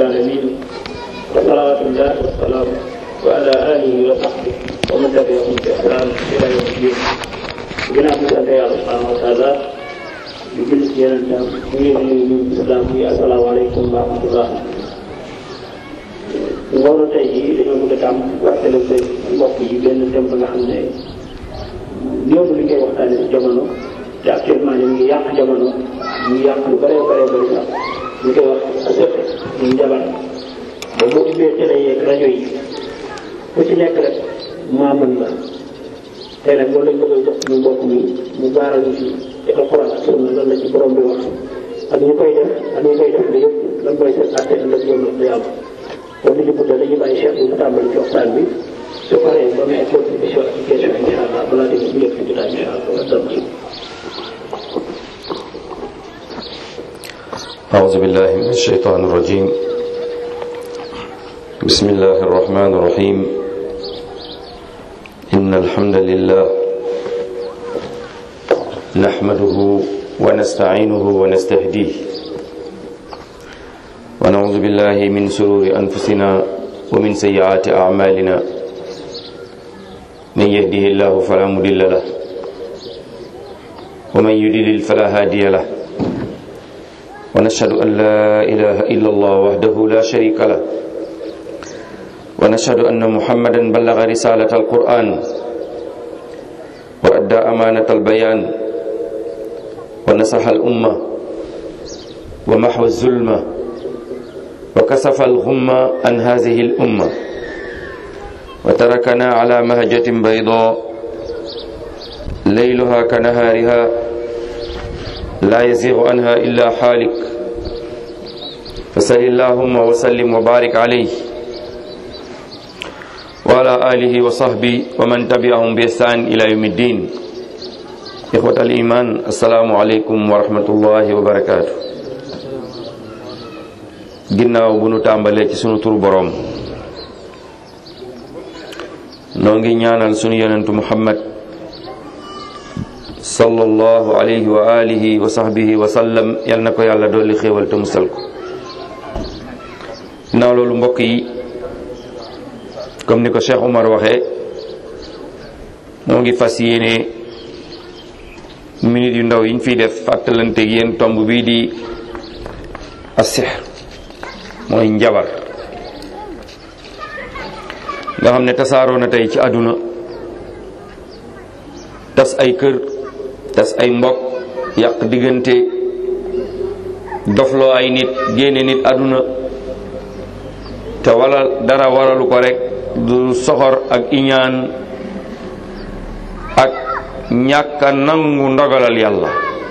العالمين وصلوات الله والسلام وعلى آله وصحبه ومن تبعهم بإحسان إلى يوم الدين ginnaaw bi sant yàlla subhanahu wa taala di jël ci yeneen tam ñu ngi nuyu ñu islam bi asalaamaaleykum wa rahmatullah ngoonu tey jii dañoo bëgg a tàmm waxtale ko mbokk yi benn thème ba nga xam ne néew li koy waxtaane ci jamono te actuellement ñu ngi yàq jamono ñu ngi yàq lu bëree bëree bëri sax ñu koy wax sëq ñu njabar ba boo ubbee télé yeeg rajo yi ku ci nekk rek maa mën la tey nag loolu lañ bëgg a jox suñu mbokk mi mu baaral ñu ci ci alxuraan ak sunna lan la ci borom bi wax ak ñu koy def ak ñu koy def li yëpp lan mooy seen àtte ëllëg yoon la yàlla kon li ñu guddal dañuy bàyyi Cheikh bi mu tàmbali ci waxtaan bi su paree ba may contribution ak question incha allah balaa dégg bu yëpp jotaay incha allah wasalaam أعوذ بالله من الشيطان الرجيم بسم الله الرحمن الرحيم إن الحمد لله نحمده ونستعينه ونستهديه ونعوذ بالله من شرور أنفسنا ومن سيئات أعمالنا من يهده الله فلا مضل له ومن يضلل فلا هادي له ونشهد أن لا إله إلا الله وحده لا شريك له ونشهد أن محمدا بلغ رسالة القرآن وأدى أمانة البيان ونصح الأمة ومحو الظلمة وكسف الغمة عن هذه الأمة وتركنا على مهجة بيضاء ليلها كنهارها لا يزيغ عنها إلا حالك فسل اللهم وسلم وبارك عليه وعلى آله وصحبه ومن تبعهم بإحسان إلى يوم الدين إخوة الإيمان السلام عليكم ورحمة الله وبركاته ginnaaw bu nu tàmbalee ci sunu turu boroom noo ngi ñaanal sunu yonentu Muhammad sallallahu alayhi wa alihi wa sahbihi wa sallam yal na ko yàlla dolli xéewal te musal ko ginnaaw loolu mbokk yi comme ni ko Cheikh Omar waxee moo ngi fas yéene minute yu ndaw yi ñu fiy def fàttalante yéen tomb bii di as-sihr mooy njabar nga xam ne tasaaroo na tey ci àdduna tas ay kër tas ay mbokk yàq diggante dofloo ay nit génne nit àdduna te wala dara waralu ko rek du soxor ak iñaan ak ñàkk a nangu ndogalal yàlla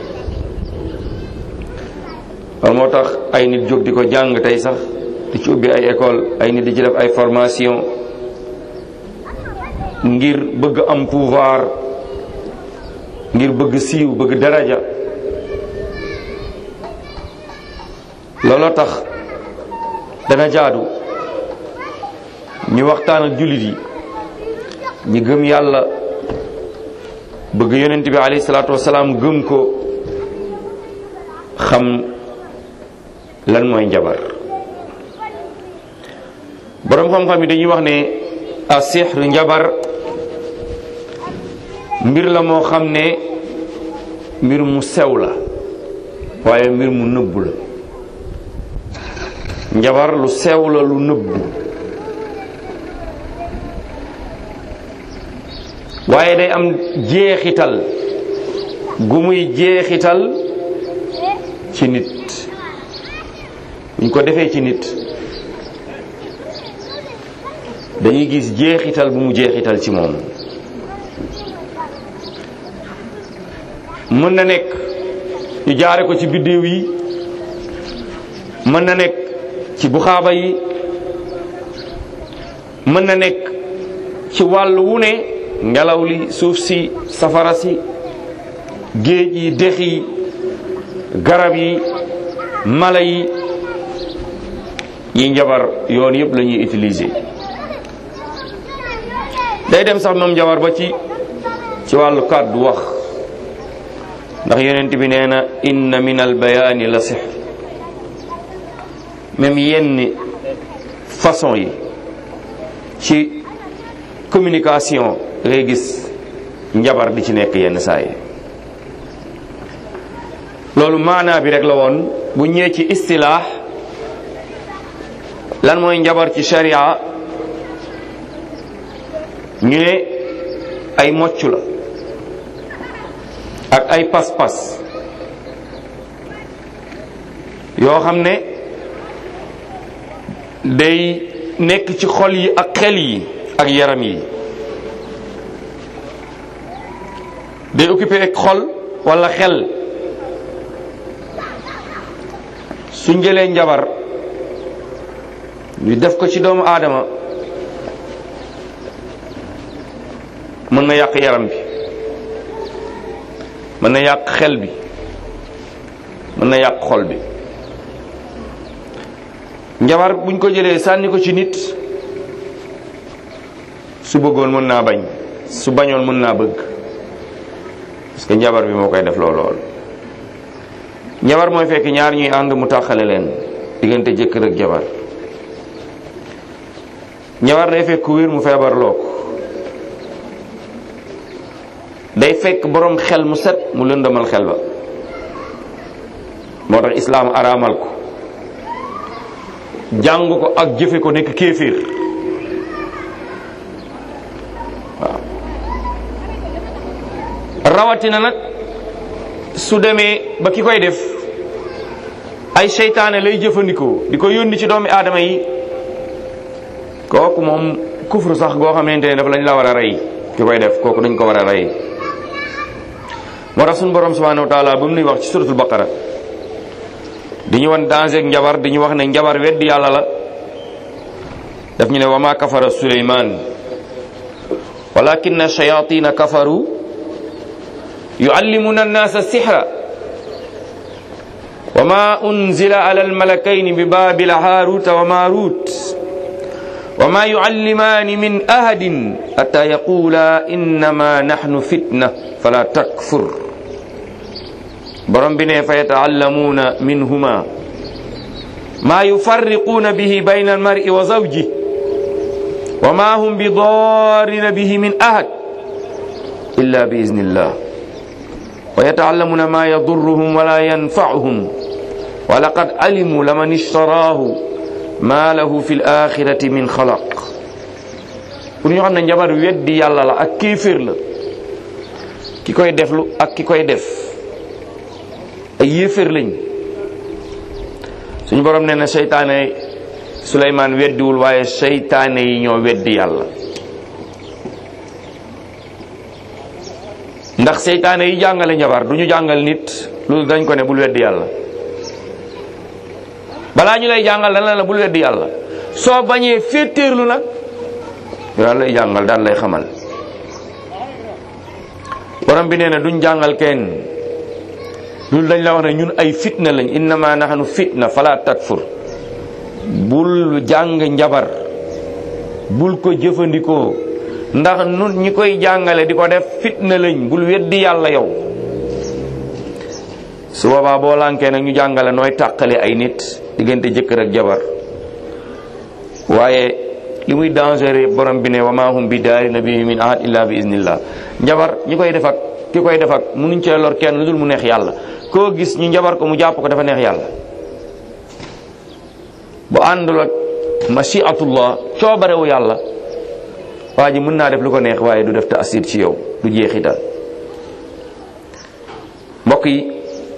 loolu moo tax ay nit jóg di ko jàng tey sax di ci ubbi ay école ay nit di ci def ay formation ngir bëgg am pouvoir ngir bëgg siiw bëgg daraja looloo tax dana jaadu ñu waxtaan ak jullit yi ñi gëm yàlla bëgg yonent bi alayhi salaatu wasalaam gëm ko xam lan mooy njabar boroom xam-xam yi dañuy wax ne a sihr njabar mbir la moo xam ne mbir mu sew la waaye mbir mu nëbbu la njabar lu sew la lu nëbbu waaye day am jeexital gu muy jeexital ci nit buñ ko defee ci nit dañuy gis jeexital bu mu jeexital ci moom mën na nekk ñu jaare ko ci biddéew yi mën na nekk ci buxaaba yi mën na nekk ci wàll wu ne ngelaw li suuf si safara si géej yi dex yi garab yi mala yi yi njabar yoon yëpp la ñuy utiliser day dem sax moom njabar ba ci ci wàllu kàddu wax ndax yonent bi nee na inna min al bayaani la sihr même yenn façon yi ci communication ngay gis njabar di ci nekk yenn saa yi loolu maanaa bi rek la woon bu ñëwee ci istilaax lan mooy njabar ci sharia ñu ne ay mocc la ak ay pas-pas yoo xam ne day nekk ci xol yi ak xel yi ak yaram yi day occupé ak xol walla xel suñ jëlee njabar ñu def ko ci doomu aadama mën na yàq yaram bi mën na yàq xel bi mën na yàq xol bi njabar buñ ko jëlee sànni ko ci nit su bëggoon mën naa bañ su bañoon mën naa bëgg parce que njabar bi moo koy def lool lool njabar mooy fekk ñaar ñuy ànd mu tàqale leen diggante jëkkër ak jabar njabar day fekk ku wér mu feebar loo ko day fekk boroom xel mu set mu lëndamal xel ba moo tax islaam araamal ko jàng ko ak jëfe ko nekk kéeféer waaw rawatina nag su demee ba ki koy def ay seytaane lay jëfandikoo di ko yónni ci doomi aadama yi kooku moom kufru sax goo xamante ne daf lañ la war a rey ki koy def kooku dañ ko war a rey moo tax suñu borom subhanahu wa taala ba mu nuy wax ci suratul baqara di ñu wan danger ak njabar di ñu wax ne njabar weddi yàlla la daf ñu ne wa ma kafara suleyman walakinna shayatina kafaru yuallimuna annasa sihra wa ma unzila ala almalakaini bi babila haruta wa marut wa ma yuallimani min ahadin hatta yaqula innama nahnu fitna fala takfur borom bi ne fa yataallamuuna minhuma maa yufarriquuna bihi bayna almari wa zawji wa ma hum bi darrina bihi min ahad illa bi iznillah wa yataallamuuna ma yadurruhum wala yanfa'uhum wa laqad alimu laman ishtaraahu ma lahu fi alaxirati min xalaq pour ñu xam ne njabar weddi yàlla la ak kéeféer la ki koy deflu ak ki koy def ay yéeféer lañ suñu borom nee na seytaane Suleymaan weddiwul waaye seytaane yi ñoo weddi yàlla ndax seytaane yi jàngale njabar du ñu jàngal nit loolu dañ ko ne bul weddi yàlla balaa ñu lay jàngal dana la bul weddi yàlla soo bañee féetéerlu nag daal lay jàngal daal lay xamal borom bi nee na duñ jàngal kenn loolu dañ la wax ne ñun ay fitna lañ innama nahnu fitna fala takfur bul jàng njabar bul ko jëfandikoo ndax nun ñi koy jàngale di ko def fitna lañ bul weddi yàlla yow su boobaa boo lànkee nag ñu jàngale nooy tàqale ay nit diggante jëkkër ak jabar waaye li muy dangereux borom bi ne wa ma hum bi daarina bihi min ahad illa bi iznillah njabar ñi koy def ak ki koy def ak munuñ cee lor kenn lu dul mu neex yàlla koo gis ñu njabar ko mu jàpp ko dafa neex yàlla bu àndul ak mashiatullah coobarewu yàlla waa ji mën naa def lu ko neex waaye du def taasir ci yow du jeexital mbokk yi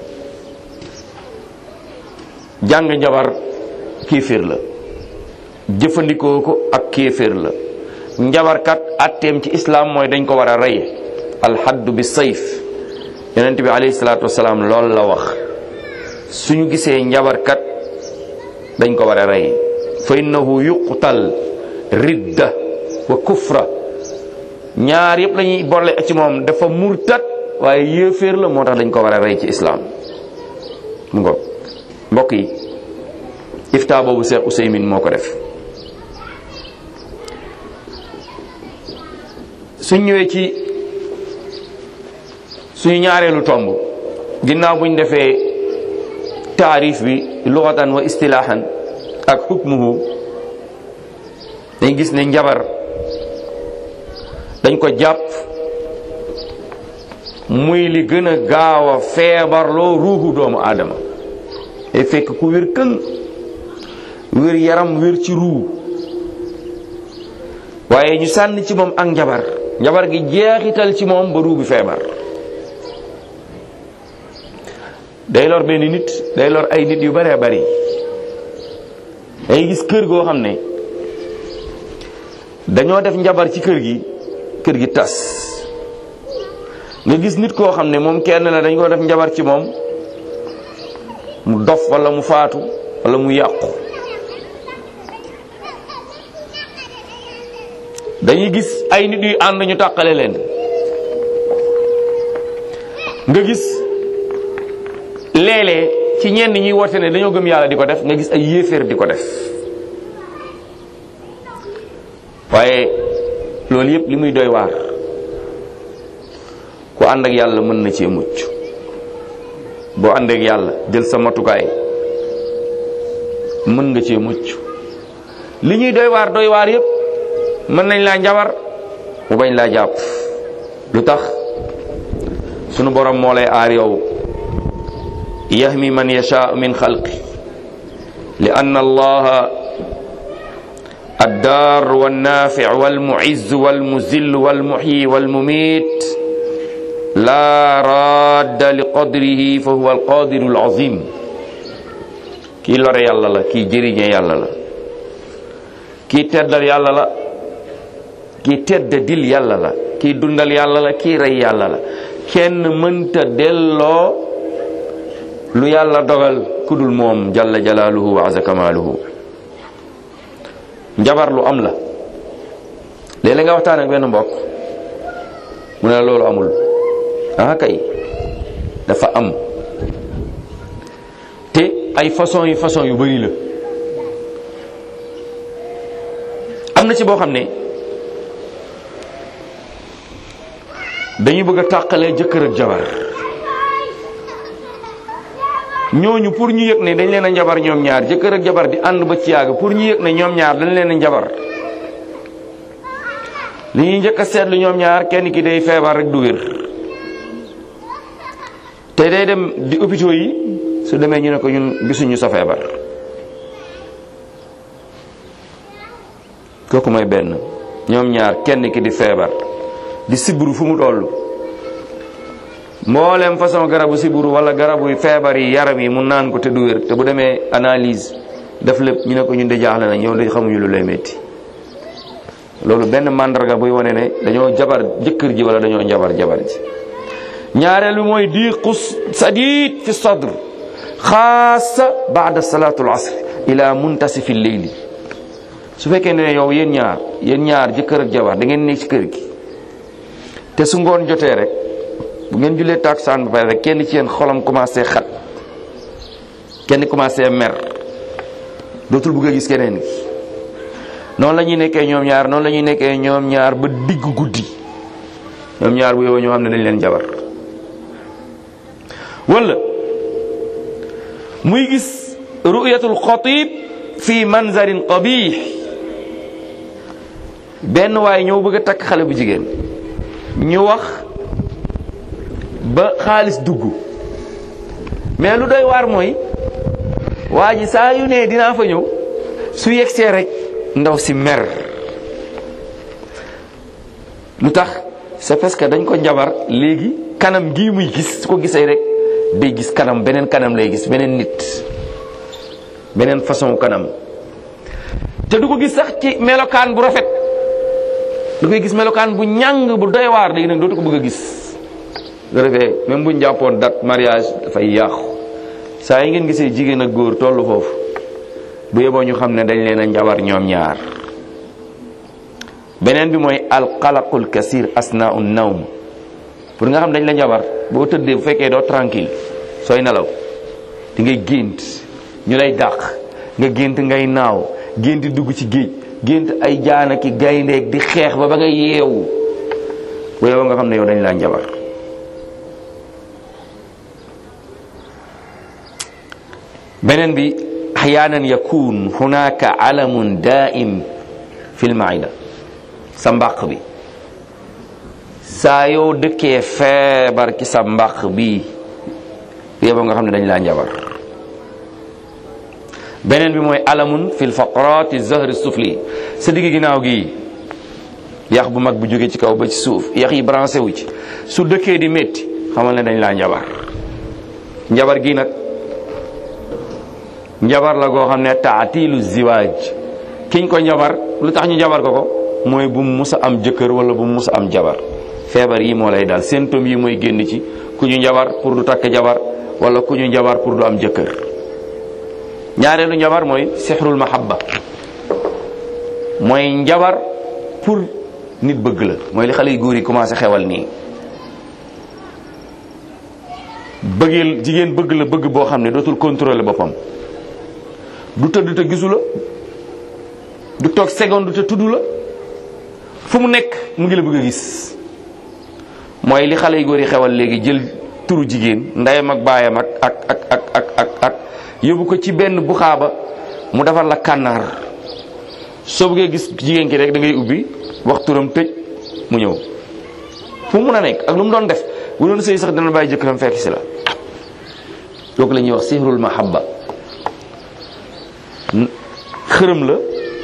jàng njabar kéeféer la jëfandikoo ko ak kéeféer la njabarkat atteem ci islam mooy dañ ko war a rey alxaddu bi sayf yonent bi alayhi salaatu wasalaam loolu la wax suñu gisee njabarkat dañ ko war a rey fa innahu yuqtal ridda wa kufra ñaar yëpp lañuy boole ci moom dafa murtat waaye yéeféer la moo tax dañ ko war a rey ci islaam mu ngo mbokk yi ifta boobu Cheikh Ousaymin moo ko def suñ ñëwee ci suñu ñaareelu tomb ginnaaw buñ defee taarif bi lughatan wa istilaahan ak hukmuhu dañ gis ne njabar dañ ko jàpp muy li gën a gaaw a feebarloo ruuxu doomu aadama day fekk ku wér këng wér yaram wér ci ruu waaye ñu sànni ci moom ak njabar njabar gi jeexital ci moom ba ruu bi feebar day lor benn nit day lor ay nit yu baree bari day gis kër goo xam ne dañoo def njabar ci kër gi kër gi tas nga gis nit koo xam ne moom kenn la dañ ko def njabar ci moom mu dof wala mu faatu wala mu yàqu dañuy gis ay nit yu ànd ñu tàqale leen nga gis léeg-léeg ci ñenn ñuy woote ne dañoo gëm yàlla di ko def nga gis ay yéeféer di ko def waaye loolu yépp li muy doy waar ku ànd ak yàlla mën na cee mucc boo ànd ak yàlla jël sa matukaay mën nga cee mucc li ñuy doy waar doy waar yépp mën nañ laa njabar mu bañ laa jàpp lu tax sunu borom moo lay aar yow yahmi man yashaa min xalqi li anna allaha الدار والنافع والمعز والمذل والمحيي والمميت لا راد لقدره فهو القادر العظيم كي لور يالا لا كي جيريñe yàlla la kii teddal yàlla la kii teddadil yàlla la kii dundal yàlla la kii rey yàlla la kenn mënta delloo lu yàlla dogal kudul moom jalla jalaaluhu wa aza kamaaluhu njabar lu am la léeg-léeg nga waxtaan ak benn mbokk mu ne la loolu amul ah kay dafa am te ay façon yi façon yu bari la am na ci boo xam ne dañuy bëgg a tàqalee jëkkër ak jabar ñooñu pour ñu yëg ne dañ leen a njabar ñoom ñaar jëkkër ak jabar di ànd ba ci yàgg pour ñu yëg ne ñoom ñaar dañ leen a njabar li ñuy njëkk a seetlu ñoom ñaar kenn ki day feebar rek du wér te day dem di hôpitaux yi su demee ñu ne ko ñun gisuñu sa feebar kooku mooy benn ñoom ñaar kenn ki di feebar di siburu fu mu toll mboolem façon garabu siburu wala garabu feebar yi yaram yi mu naan ko te du wér te bu demee analyse def lépp ñu ne ko ñun de jaaxle na ñëw de xamuñu lu lay métti loolu benn mandarga buy wane ne dañoo jabar jëkkër ji wala dañoo njabar jabar ji ñaareel bi mooy diqus sadid fi sadr xaasa baada salatu al asr ila muntasifi leyli su fekkee ne yow yéen ñaar yéen ñaar jëkkër ak jabar da ngeen nekk ci kër gi te su ngoon jotee rek bu ngeen jullee takusaan ba pare rek kenn ci yéen xolam commencé xat kenn commencé mer dootul bëgg a gis keneen gi noonu la ñuy nekkee ñoom ñaar noonu la ñuy nekkee ñoom ñaar ba digg guddi ñoom ñaar bu yow ñoo xam ne dañ leen jabar wala muy gis ru'yatul xatib fi manzarin qabih benn waaye ñëw bëgg a takk xale bu jigéen ñu wax ba xaalis dugg mais lu doy waar mooy waa ji saa yu ne dinaa fa ñëw su yegsee rek ndaw si mer lu tax c'est parce que dañ ko njabar léegi kanam gii muy gis su ko gisee rek day gis kanam beneen kanam lay gis beneen nit beneen façon kanam te du ko gis sax ci melokaan bu rafet du koy gis melokaan bu ñàng bu doy waar léegi nag dootu ko bëgg a gis nga defee même bu ñu jàppoon date mariage dafay yàqu saa yi ngeen gisee jigéen ak góor tollu foofu bu yeboo ñu xam ne dañ leen a njabar ñoom ñaar beneen bi mooy alqalaqul kasir asnau nawm pour nga xam dañ la njabar boo tëddee bu fekkee doo tranquille sooy nelaw di ngay gént ñu lay dàq nga gént ngay naaw gént dugg ci géej gént ay jaana ki gayndeeg di xeex ba ba nga yeewu bu yeboo nga xam ne yow dañ laa njabar beneen bi احيانا يكون هناك علم دائم fil maida sa mbàq bi saa yoo dëkkee feebar ci sa mbàq bi yéba nga xam ne dañ laa njabar beneen bi mooy alamun fil faqrati zahri sufli sa digg ginnaaw gi yax bu mag bu jóge ci kaw ba ci suuf yax yi branché wu ci su dëkkee di métti xamal ne dañ laa njabar njabar gi nag njabar la goo xam ne taatilu ziwaaj kiñ ko njabar lu tax ñu njabar ko ko mooy bu mu mus a am jëkkër wala bu mu mus a am jabar feebar yi moo lay daal symptômes yi mooy génn ci ku ñu njabar pour du takk jabar wala ku ñu njabar pour du am jëkkër ñaareelu njabar mooy sixrul mahabba mooy njabar pour nit bëgg la mooy li xale yu góor yi commencé xewal nii bëggeel jigéen bëgg la bëgg boo xam ne dootul contrôler boppam du tëdd te gisu la du toog seconde te tudd la fu mu nekk mu ngi la bëgg a gis mooy li xale yu góor yi xewal léegi jël turu jigéen ndeyam ak baayam ak ak ak ak ak ak ak yóbbu ko ci benn buxaaba mu defar la kànnaar soo bëggee gis jigéen ki rek da ngay ubbi wax turam tëj mu ñëw fu mu mun a nekk ak lu mu doon def bu doon sëy sax dana bàyyi jëkkëram fekk si la kooku la ñuy wax sihrul mahabba xërëm la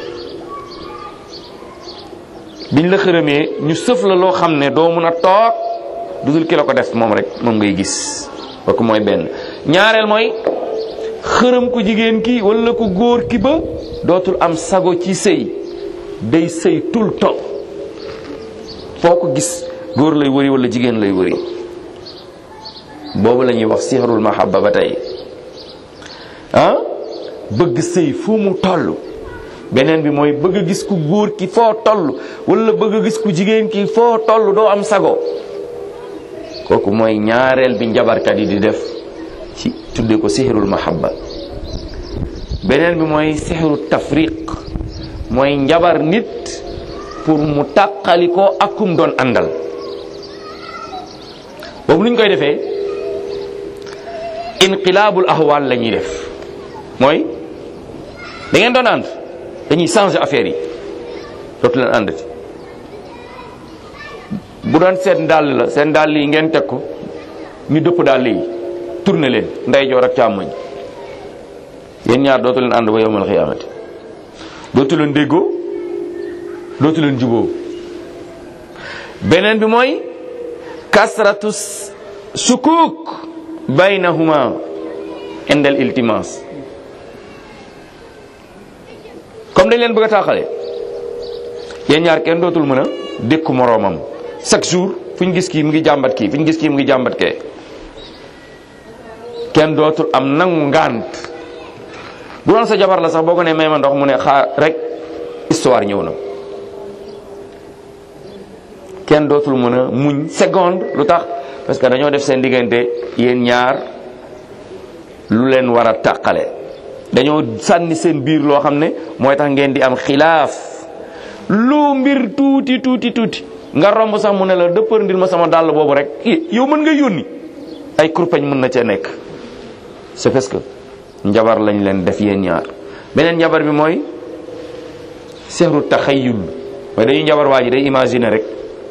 biñ la xërëmee ñu sëf la loo xam ne doo mun a toog dudul ki la ko def moom rek moom ngay gis kooku mooy benn ñaareel mooy xërëm ku jigéen ki wala ku góor ki ba dootul am sago ci sëy day sëy tout le temps foo ko gis góor lay wëri wala jigéen lay wëri boobu la ñuy wax sihrul mahabba ba tey ah bëgg sëy fu mu toll beneen bi mooy bëgg a gis ku góor ki foo toll wala bëgg a gis ku jigéen ki foo toll doo am sago kooku mooy ñaareel bi njabarkat yi di def ci tudde ko sihrul mahabba beneen bi mooy sihru tafriq mooy njabar nit pour mu tàqali ko ak kum doon àndal boobu lu ñu koy defee inqilaabul ahwal la ñuy def mooy da ngeen doon ànd dañuy changer affaire yi dootu leen àndati bu doon seen dàll la seen dàll yi ngeen teg ko ñu dëpp dàll yi tourné leen ndeyjoor ak càmmoñ yéen ñaar dootu leen ànd ba yowmal xiyaamati dootu leen déggoo dootu leen juboo beneen bi mooy kasratu sukuk baynahuma indal iltimas comme dañ leen bëgg a taaxale yéen ñaar kenn dootul mën a dékku moroomam chaque jour fu ñu gis kii mu ngi jàmbat kii fu ñu gis kii mu ngi jàmbat kee kenn dootul am nangu ngant bu doon sa jabar la sax boo ko ne may ma ndox mu ne xaar rek histoire ñëw na kenn dootul mën a muñ seconde lu tax parce que dañoo def seen diggante yéen ñaar lu leen war a tàqale dañoo sànni seen biir loo xam ne mooy tax ngeen di am xilaaf lu mbir tuuti tuuti tuuti nga romb sax mu ne la dëppër ndir ma sama dàll boobu rek yow mën nga yónni ay kurpeñ mën na cee nekk c'est parce que njabar lañ leen def yéen ñaar beneen njabar bi mooy sehru taxayul mooy dañuy njabar waa ji day imaginer rek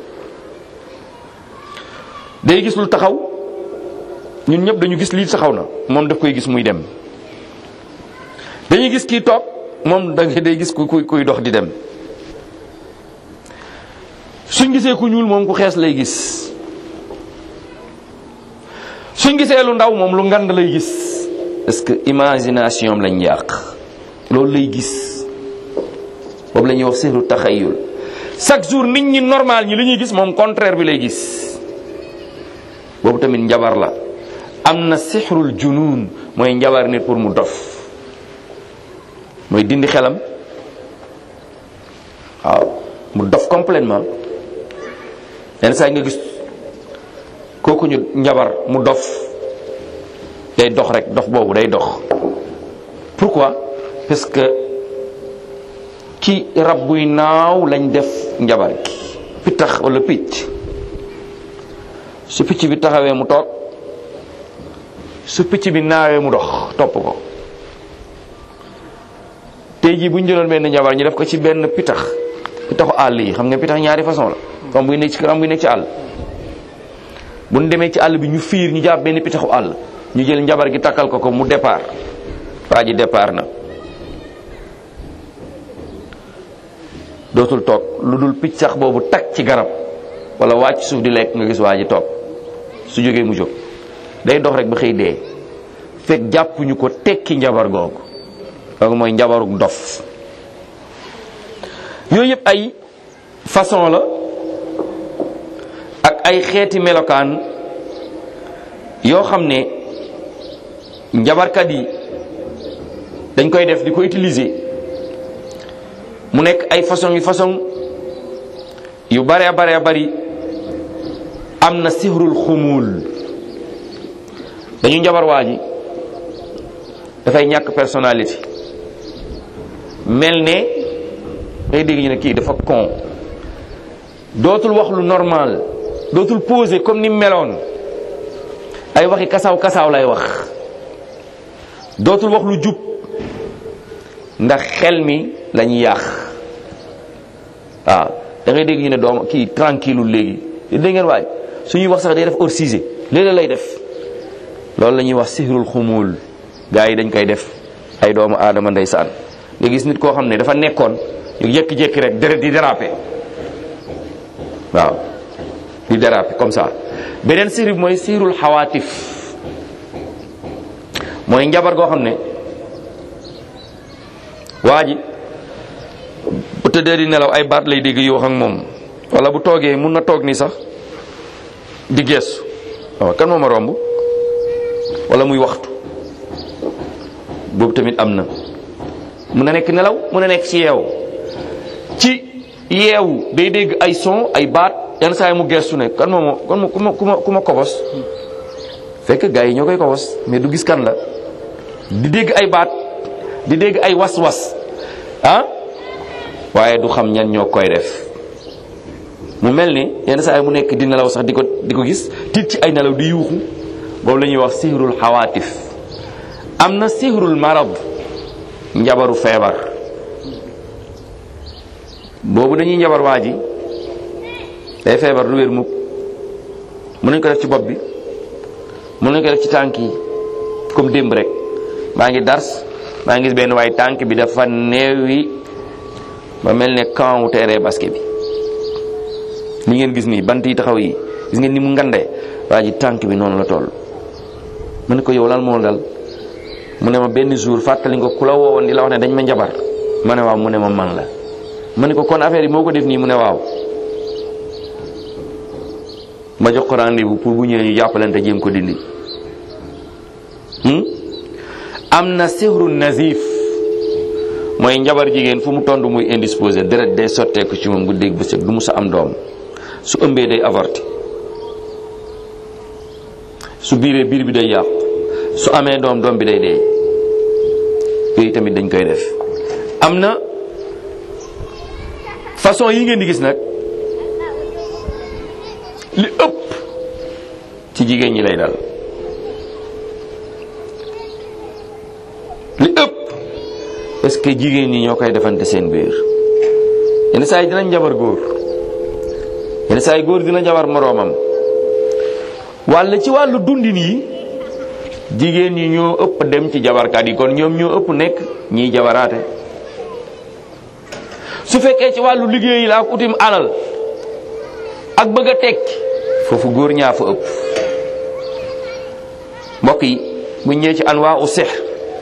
day gis lu taxaw ñun ñëpp dañu gis lii taxaw na moom daf koy gis muy dem dañuy gis kii toog moom da day gis ku kuy dox di dem suñ gisee ku ñuul moom ku xees lay gis suñ gisee lu ndaw moom lu ngand lay gis parce que imagination lañ yàq loolu lay gis boobu la ñuy wax sihru taxayul chaque jour nit ñi normal ñi li ñuy gis moom contraire bi lay gis boobu tamit njabar la am na sixrul junun mooy njabar nit pour mu dof mooy dindi xelam waaw mu dof complètement yenn saa yi nga gis kooku ñu njabar mu dof day dox rek dof boobu day dox pourquoi parce que ci rab buy naaw lañ def njabar gi pittax wala picc su picc bi taxawee mu toog su picc bi naawee mu dox topp ko tey jii bu ñu jëloon benn njabar ñu def ko ci benn pitax pitaxu àll yi xam nga pitax ñaari façon la am buy nekk ci kër am buy nekk ci àll bu ñu demee ci àll bi ñu fiir ñu jàpp benn pitaxu àll ñu jël njabar gi takkal ko ko mu départ waa ji départ na dootul toog lu dul piccax boobu tag ci garab wala wàcc suuf di lekk nga gis waa ji toog su jógee mu jóg day dox rek ba xëy dee fekk jàppuñu ko tekki njabar googu loolu mooy njabaruk dof yooyu yëpp ay façon la ak ay xeeti melokaan yoo xam ne njabarkat yi dañ koy def di ko utiliser mu nekk ay façon yu façon yu bare bare bari am na sihrul xumul dañu njabar waa ji dafay ñàkk personnalité mel ne ngay dégg ñu ne kii dafa con dootul wax lu normal dootul poser comme ni meloon ay waxi kasaaw kasaaw lay wax dootul wax lu jub ndax xel mi lañuy yàq waaw da ngay dégg ñu ne doom kii tranquille léegi dégg ngeen waay suñuy wax sax day def hors sujet léeg lay def loolu la ñuy wax sihrul xumul gaa yi dañ koy def ay doomu aadama ndeysaan nga gis nit koo xam ne dafa nekkoon ñu jékki-jékki rek deret di déraper waaw di déraper comme ça beneen sihr bi mooy sihrul xawaatif mooy njabar goo xam ne waa ji bu tëddee di nelaw ay baat lay dégg yu wax ak moom wala bu toogee mun na toog nii sax di geesu waaw kan moo ma romb wala muy waxtu boobu tamit am na mun na nekk nelaw mun na nekk ci yeewu ci yeewu day dégg ay son ay baat yenn saa yi mu geestu ne kan moo ma kan ma ku ma ku ma ku ma kobos fekk gars yi ñoo koy kobos mais du gis kan la di dégg ay baat di dégg ay was-was ah waaye du xam ñan ñoo koy def mu mel ni yenn saa yi mu nekk di nelaw sax di ko di ko gis tiit ci ay nelaw di yuuxu boobu la ñuy wax sihrul xawaatif am na sihrul marad njabaru feebar boobu dañuy njabar waa ji day feebar lu wér mukk mën nañ ko def ci bopp bi mën nañ ko def ci tànk yi comme démb rek maa ngi dars maa ngi gis benn waaye tànk bi dafa neewi ba mel ne camp wu terrain basket bi li ngeen gis nii bant yi taxaw yi gis ngeen ni mu ngandee waa ji tànk bi noonu la toll mu ne ko yow lan moo dal mu ne ma benn jour fàttali nga ku la woowoon di la wax ne dañ ma njabar ma ne waaw mu ne ma man la ma ne ko kon affaire yi moo ko def nii mu ne waaw ma jox ko rendez-vous pour bu ñëwee ñu jàppalante jéem ko dindi am na sihru nazif mooy njabar jigéen fu mu tond muy indisposé deret day sotteeku ci moom guddeeg bëccëg du mu sa am doom su ëmbee day avorté su biiree biir bi day yàqu su amee doom doom bi day dee yooyu tamit dañ koy def am na façon yi ngeen di gis nag li ëpp ci jigéen ñi lay dal li ëpp parce que jigéen ñi ñoo koy defante seen biir yenn saa yi dinañ jabar góor yenn saa yi góor dina jabar moroomam walla ci wàllu dundin yi jigéen ñi ñoo ëpp dem ci jabarkat yi kon ñoom ñoo ëpp nekk ñiy jabaraate su fekkee ci wàllu liggéey la ak utim alal ak bëgg a tekki foofu góor ñaa fa ëpp mbokk yi bu ñëwee ci anwaa u sex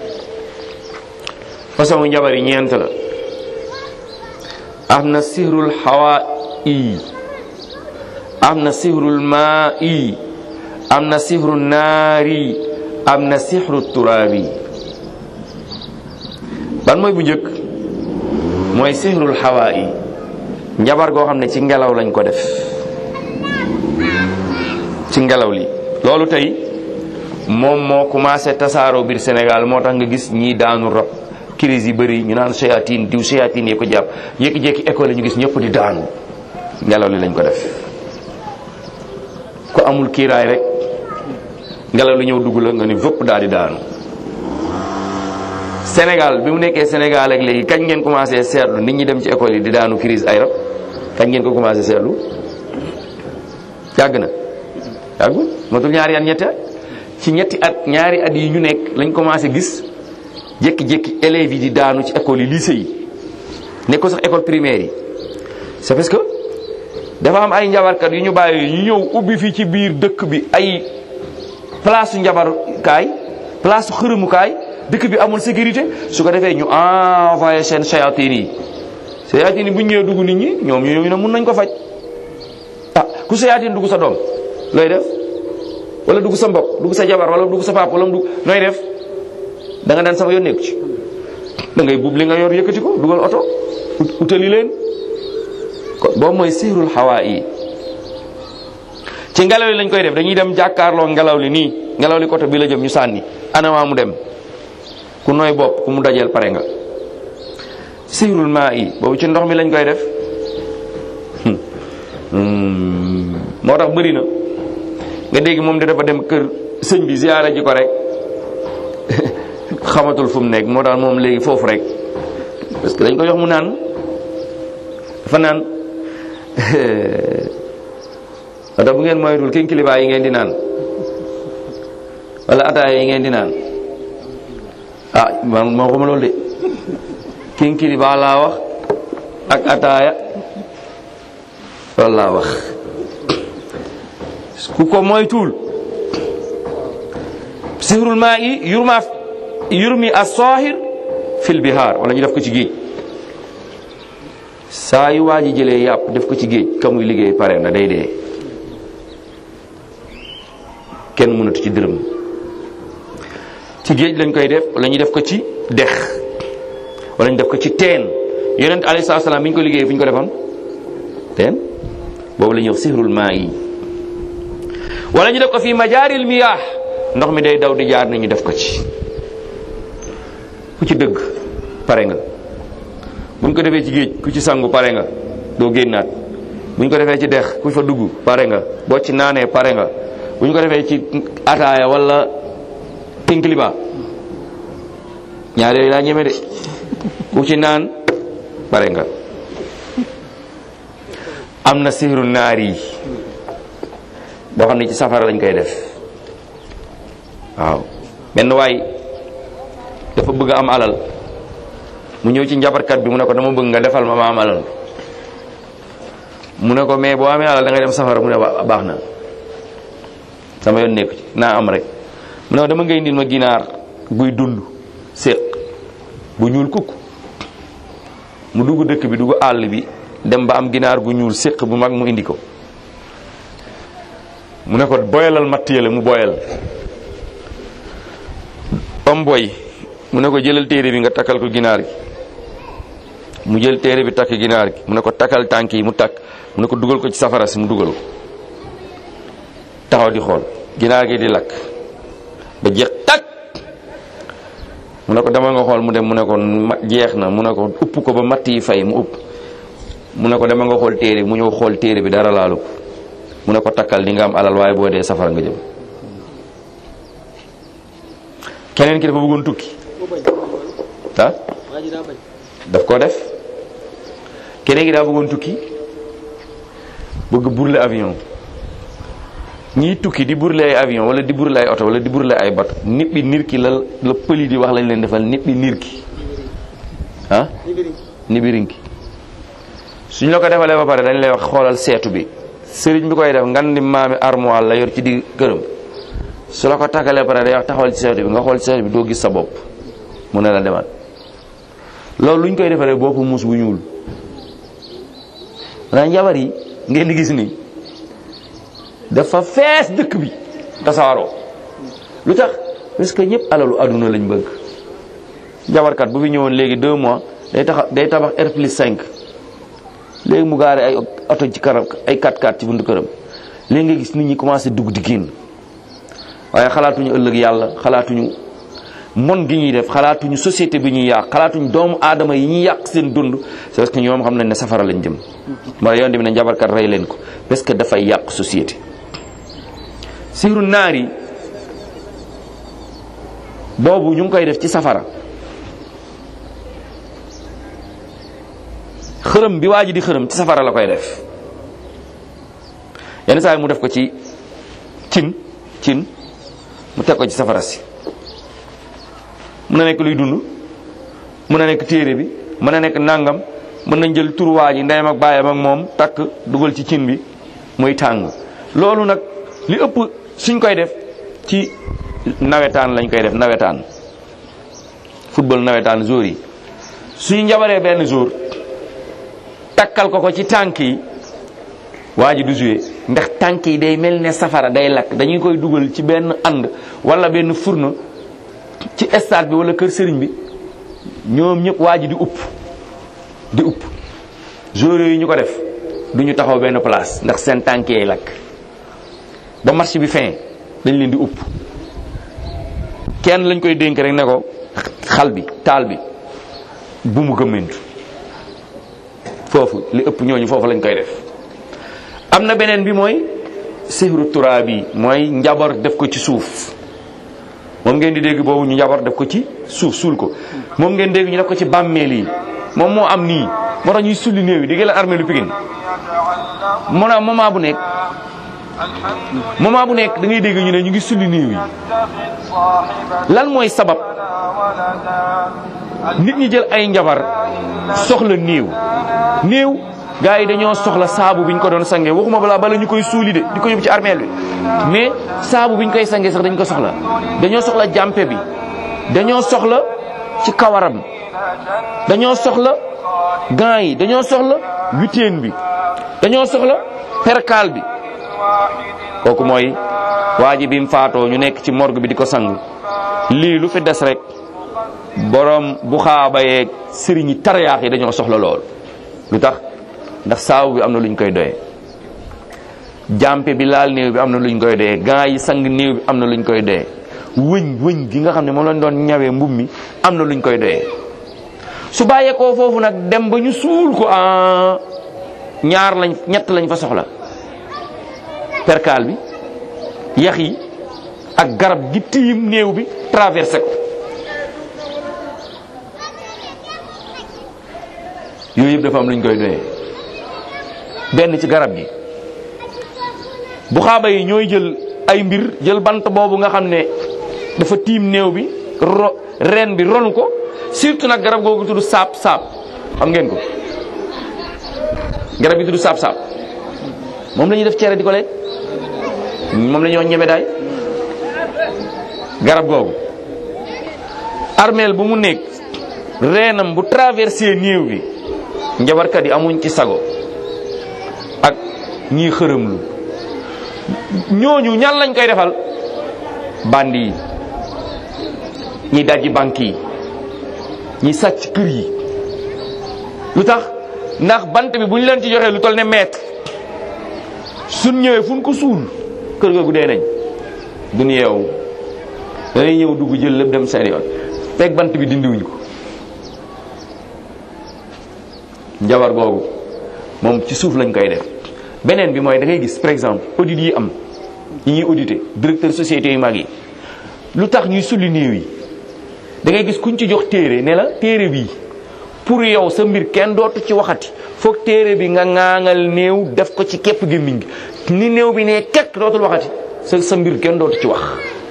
façon njabar yi ñeent la am na sihrul xawaa yi am na sihrul maa yi am na sihru naari am na sihru turaabi ban mooy bu njëkk mooy sihrul xawaa yi njabar goo xam ne ci ngelaw lañ ko def ci ngelaw li loolu tey moom moo commencé tasaaroo biir Sénégal moo tax nga gis ñii daanu rab crise yi bëri ñu naan shayatin diw shayatin yee ko jàpp jékki-jékki école ñu gis ñëpp di daanu ngelaw li lañ ko def ko amul kiiraay rek ngelaw li ñëw dugg la nga ni vëpp daal di daanu Sénégal bi mu nekkee Sénégal ak léegi kañ ngeen commencé seetlu nit ñi dem ci école yi di daanu crise ay rab kañ ngeen ko commencé seetlu yàgg na yàggul matul ñaari at ñetti at ci ñetti at ñaari at yi ñu nekk lañ commencé gis jékki-jékki élèves yi di daanu ci école yi lycée yi nekk ko sax école primaire yi c'est parce que dafa am ay njabarkat yu ñu bàyyi ñu ñëw ubbi fii ci biir dëkk bi ay place su njabarukaay place su xërëmukaay dëkk bi amul sécurité su ko defee ñu envoyé seen shayatin yi shayatin yi bu ñu ñëwee dugg nit ñi ñoom ñu ne mun nañ ko faj ah ku shayatin dugg sa doom looy def wala dugg sa mbokk dugg sa jabar wala dugg sa pap wala dugg nooy def da nga daan sama yoon nekku ci da ngay buub li nga yor yëkkati ko dugal oto utali leen kon boobu mooy siirul xawaa yi ci ngelaw li lañ koy def dañuy dem jàkkaarloo ngelaw li nii ngelaw li côté bi la jëm ñu sànni anawaa mu dem ku nooy bopp ku mu dajeel pare nga siirul maa yi boobu ci ndox mi lañ koy def moo tax bëri na nga dégg moom de dafa dem kër sëñ bi ziyaara ji ko rek xamatul fu mu nekk moo tax moom léegi foofu rek parce que dañ ko jox mu naan dafa naan ata bu ngeen moytul king kilibaa yi ngeen di naan wala ataaya yi ngeen di naan ah man moo xuma loolu de king kilibaa laa wax ak ataaya loolu laa wax ku ko moytul sihrul maa yi yurma yurmi as-sahir fil bihar wala ñu def ko ci géej saa yu waa ji jëlee yàpp def ko ci géej ka muy liggéey pare na day dee kenn mënatu ci dërëm ci géej lañ koy def wala ñu def ko ci dex wala ñu def ko ci teen yonent alayhi salaam bi ñu ko liggéey fu ñu ko defoon teen boobu la ñuy wax sihrul maa yi wala ñu def ko fii majaaril miyaax ndox mi day daw di jaar ni ñu def ko ci ku ci dëgg pare nga buñ ko defee ci géej ku ci sangu pare nga doo génnaat buñ ko defee ci dex ku fa dugg pare nga boo ci naanee pare nga buñ ko defee ci ataaya wala tinkiliba ñaar yooyu laa ñeme de ku ci naan pare nga am na sihru naar yi boo xam ne ci safara lañ koy def waaw benn waay dafa bëgg am alal mu ñëw ci njabarkat bi mu ne ko dama bëgg nga defal ma ma am alal mu ne ko mais boo amee alal da ngay dem safara mu ne baax na sama yoon nekku ci naa am rek mu ne ko dama ngay indil ma ginaar guy dund séq bu ñuul kukk mu dugg dëkk bi dugg àll bi dem ba am ginaar gu ñuul séq bu mag mu indi ko mu ne ko boyalal matt yële mu boyal am boy mu ne ko jëlal téere bi nga takkal ko ginaar gi mu jël téere bi takk ginaar gi mu ne ko takkal tànk yi mu takk mu ne ko dugal ko ci safara si mu dugal ko taxaw di xool ginaar gi di lakk ba jeex takk mu ne ko demal nga xool mu dem mu ne ko jeex na mu ne ko upp ko ba matt yi fay mu upp mu ne ko demal nga xool téere mu ñëw xool téere bi dara laalu ko mu ne ko takkal di nga am alal waaye boo dee safara nga jëm keneen ki dafa bëggoon tukki ah daf ko def keneen ki daa bëggoon tukki bëgg burle avion ñii tukki di burle ay avion wala di burle ay oto wala di burle ay bato nit bi nir ki la la pëli di wax lañ leen defal nit bi nir ki ah nibirinki suñ la ko defalee ba pare dañ lay wax xoolal seetu bi sëriñ bi koy def ngan di maami armoire la yor ci di këram su la ko tàggalee pare day wax taxawal ci seetu bi nga xool ci seetu bi doo gis sa bopp mu ne la demal loolu luñ koy defaree bopp muus bu ñuul maanaam njabar yi ngeen di gis nii dafa fees dëkk bi tasaaroo lu tax parce que ñëpp alalu aduna lañ bëgg njabarkat bu fi ñëwoon léegi deux mois day tax day tabax R plus 5 léegi mu gaare ay oto ci kanam ay 4x4 ci buntu këram léegi nga gis nit ñi commencé dugg di génn waaye xalaatuñu ëllëg yàlla xalaatuñu mon gi ñuy def xalaatuñu société bi ñuy yàq xalaatuñu doomu aadama yi ñuy yàq seen dund c'est parce que ñoom xam nañ ne safara lañ jëm mara yoon bi ne njabarkat rey leen ko parce que dafay yàq société siiru naar yi boobu ñu ngi koy def ci safara xërëm bi waa ji di xërëm ci safara la koy def yenn saa yi mu def ko ci cin cin mu teg ko ci safara si mën na nekk luy dund mën na nekk téere bi mën na nekk nangam mën nañ jël tur waa ji ndeyam ak baayam ak moom takk dugal ci cin bi muy tàng loolu nag li ëpp suñ koy def ci nawetaan lañ koy def nawetaan football nawetaan jour yi suñu njabaree benn jour takkal ko ko ci tànk yi waa ji du joué ndax tànk yi day mel ne safara day lakk dañuy koy dugal ci benn ànd wala benn fourneau ci stade bi wala kër sëriñ bi ñoom ñëpp waa ji di upp di upp joueurs yi ñu ko def du ñu taxaw benn place ndax seen tànk yi lakk ba match bi fin dañ leen di upp kenn lañ koy dénk rek ne ko xal bi taal bi bu mu gëmmentu foofu li ëpp ñooñu foofu lañ koy def am na beneen bi mooy sihru turaab yi mooy njabar def ko ci suuf moom ngeen di dégg boobu ñu njabar def ko ci suuf suul ko moom ngeen dégg ñu def ko ci bàmmeel yi moom moo am nii moo tax ñuy sulli néew yi di la armée lu Pikine moo naa moment bu nekk moment bu nekk da ngay dégg ñu ne ñu ngi sulli néew yi lan mooy sabab nit ñi jël ay njabar soxla néew néew gaa yi dañoo soxla saabu bi ñu ko doon sange waxuma balaa bala ñu koy suuli de di ko yóbbu ci armeel bi mais saabu bi ñu koy sange sax dañ ko soxla dañoo soxla jàmpe bi dañoo soxla ci kawaram dañoo soxla gants yi dañoo soxla witeen bi dañoo soxla perkaal bi kooku mooy waa ji bi mu faatoo ñu nekk ci morgue bi di ko sang lii lu fi des rek borom bu xaaba yeeg sëriñ yi tariyaax yi dañoo soxla lool lu tax ndax saabu bi am na luñ koy doyee jàmpe bi laal néew bi am na luñ koy doyee gants yi sang néew bi am na luñ koy doyee wëñ wëñ gi nga xam ne moom lañ doon ñawee mbub mi am na luñ koy doyee su bàyyeekoo foofu nag dem ba ñu suul ko a ñaar lañ ñett lañ fa soxla perkaal bi yax yi ak garab gi tiim néew bi traversé ko yooyu yëpp dafa am luñ koy doyee benn ci garab gi bu xaaba yi ñooy jël ay mbir jël bant boobu nga xam ne dafa tiim néew bi ro reen bi ronu ko surtout nag garab googu tudd saap saap xam ngeen ko garab gi tudd saap saap moom la ñuy def cere di ko lekk moom la ñoo ñeme daay garab googu armeel bu mu nekk reenam bu traversé néew bi njabarkat yi amuñ ci sago ak ñii xërëmlu ñooñu ñan lañ koy defal bandi yi ñi dajji banque yi ñi sàcc kër yi lu tax ndax bant bi bu ñu leen ci joxee lu toll ne mètre suñ ñëwee fu ñu ko suul kër googu dee nañ duñ yeewu dañuy ñëw dugg jël lépp dem seen yoon fekk bant bi dindiwuñ ko njabar googu moom ci suuf lañ koy def beneen bi mooy da ngay gis par exemple audit yi am yi ñuy audité directeur société yu mag yi lu tax ñuy sulli néew yi da ngay gis kuñ ci jox téere ne la téere bi pour yow sa mbir kenn dootu ci waxati foog téere bi nga ŋaaŋal néew def ko ci képp gémmiñ gi ni néew bi ne kekk dootul waxati sa sa mbir kenn dootu ci wax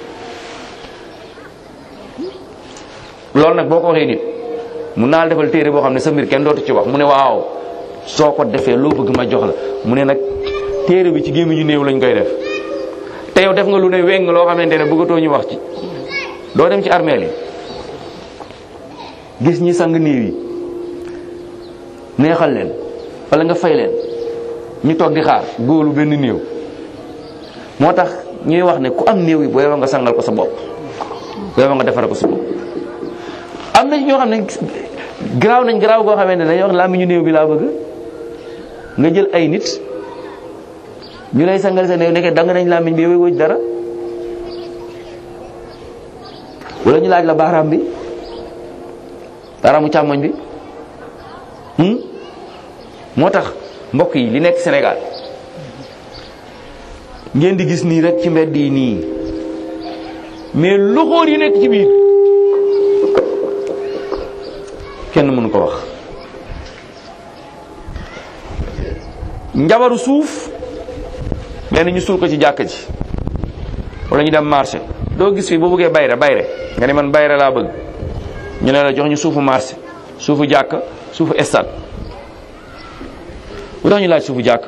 loolu nag boo ko waxee nit mu naal defal téere boo xam ne sa mbir kenn dootu ci wax mu ne waaw soo ko defee loo bëgg ma jox la mu ne nag téere bi ci gémmiñu néew lañ koy def te yow def nga lu ne weng loo xamante ne bëggatoo ñu wax ci doo dem ci armeel yi gis ñi sang néew yi neexal leen wala nga fay leen ñu toog di xaar góolu benn néew moo tax ñuy wax ne ku am néew yi boo yow nga sangal ko sa bopp boo yow nga defar ko sa bopp am na ñoo xam ne garaaw nañ garaaw goo xamante ne dañuy wax làmmiñu néew bi laa bëgg nga jël ay nit ñu lay sangal sa néew nekkee danga nañ làmmiñ bi yow wëj dara wala ñu laaj la baaraam bi baaraamu càmmoñ bi moo tax mbokk yi li nekk Sénégal ngeen di gis nii rek ci mbedd yi nii mais loxoor yi nekk ci biir kenn mënu ko wax njabaru suuf benn ñu suul ko ci jàkka ji wala ñu dem marché doo gis fii boo bëggee bayre bayre nga ne man bayre laa bëgg ñu ne la jox ñu suufu marché suufu jàkka suufu stade bu tax ñu laaj suufu jàkk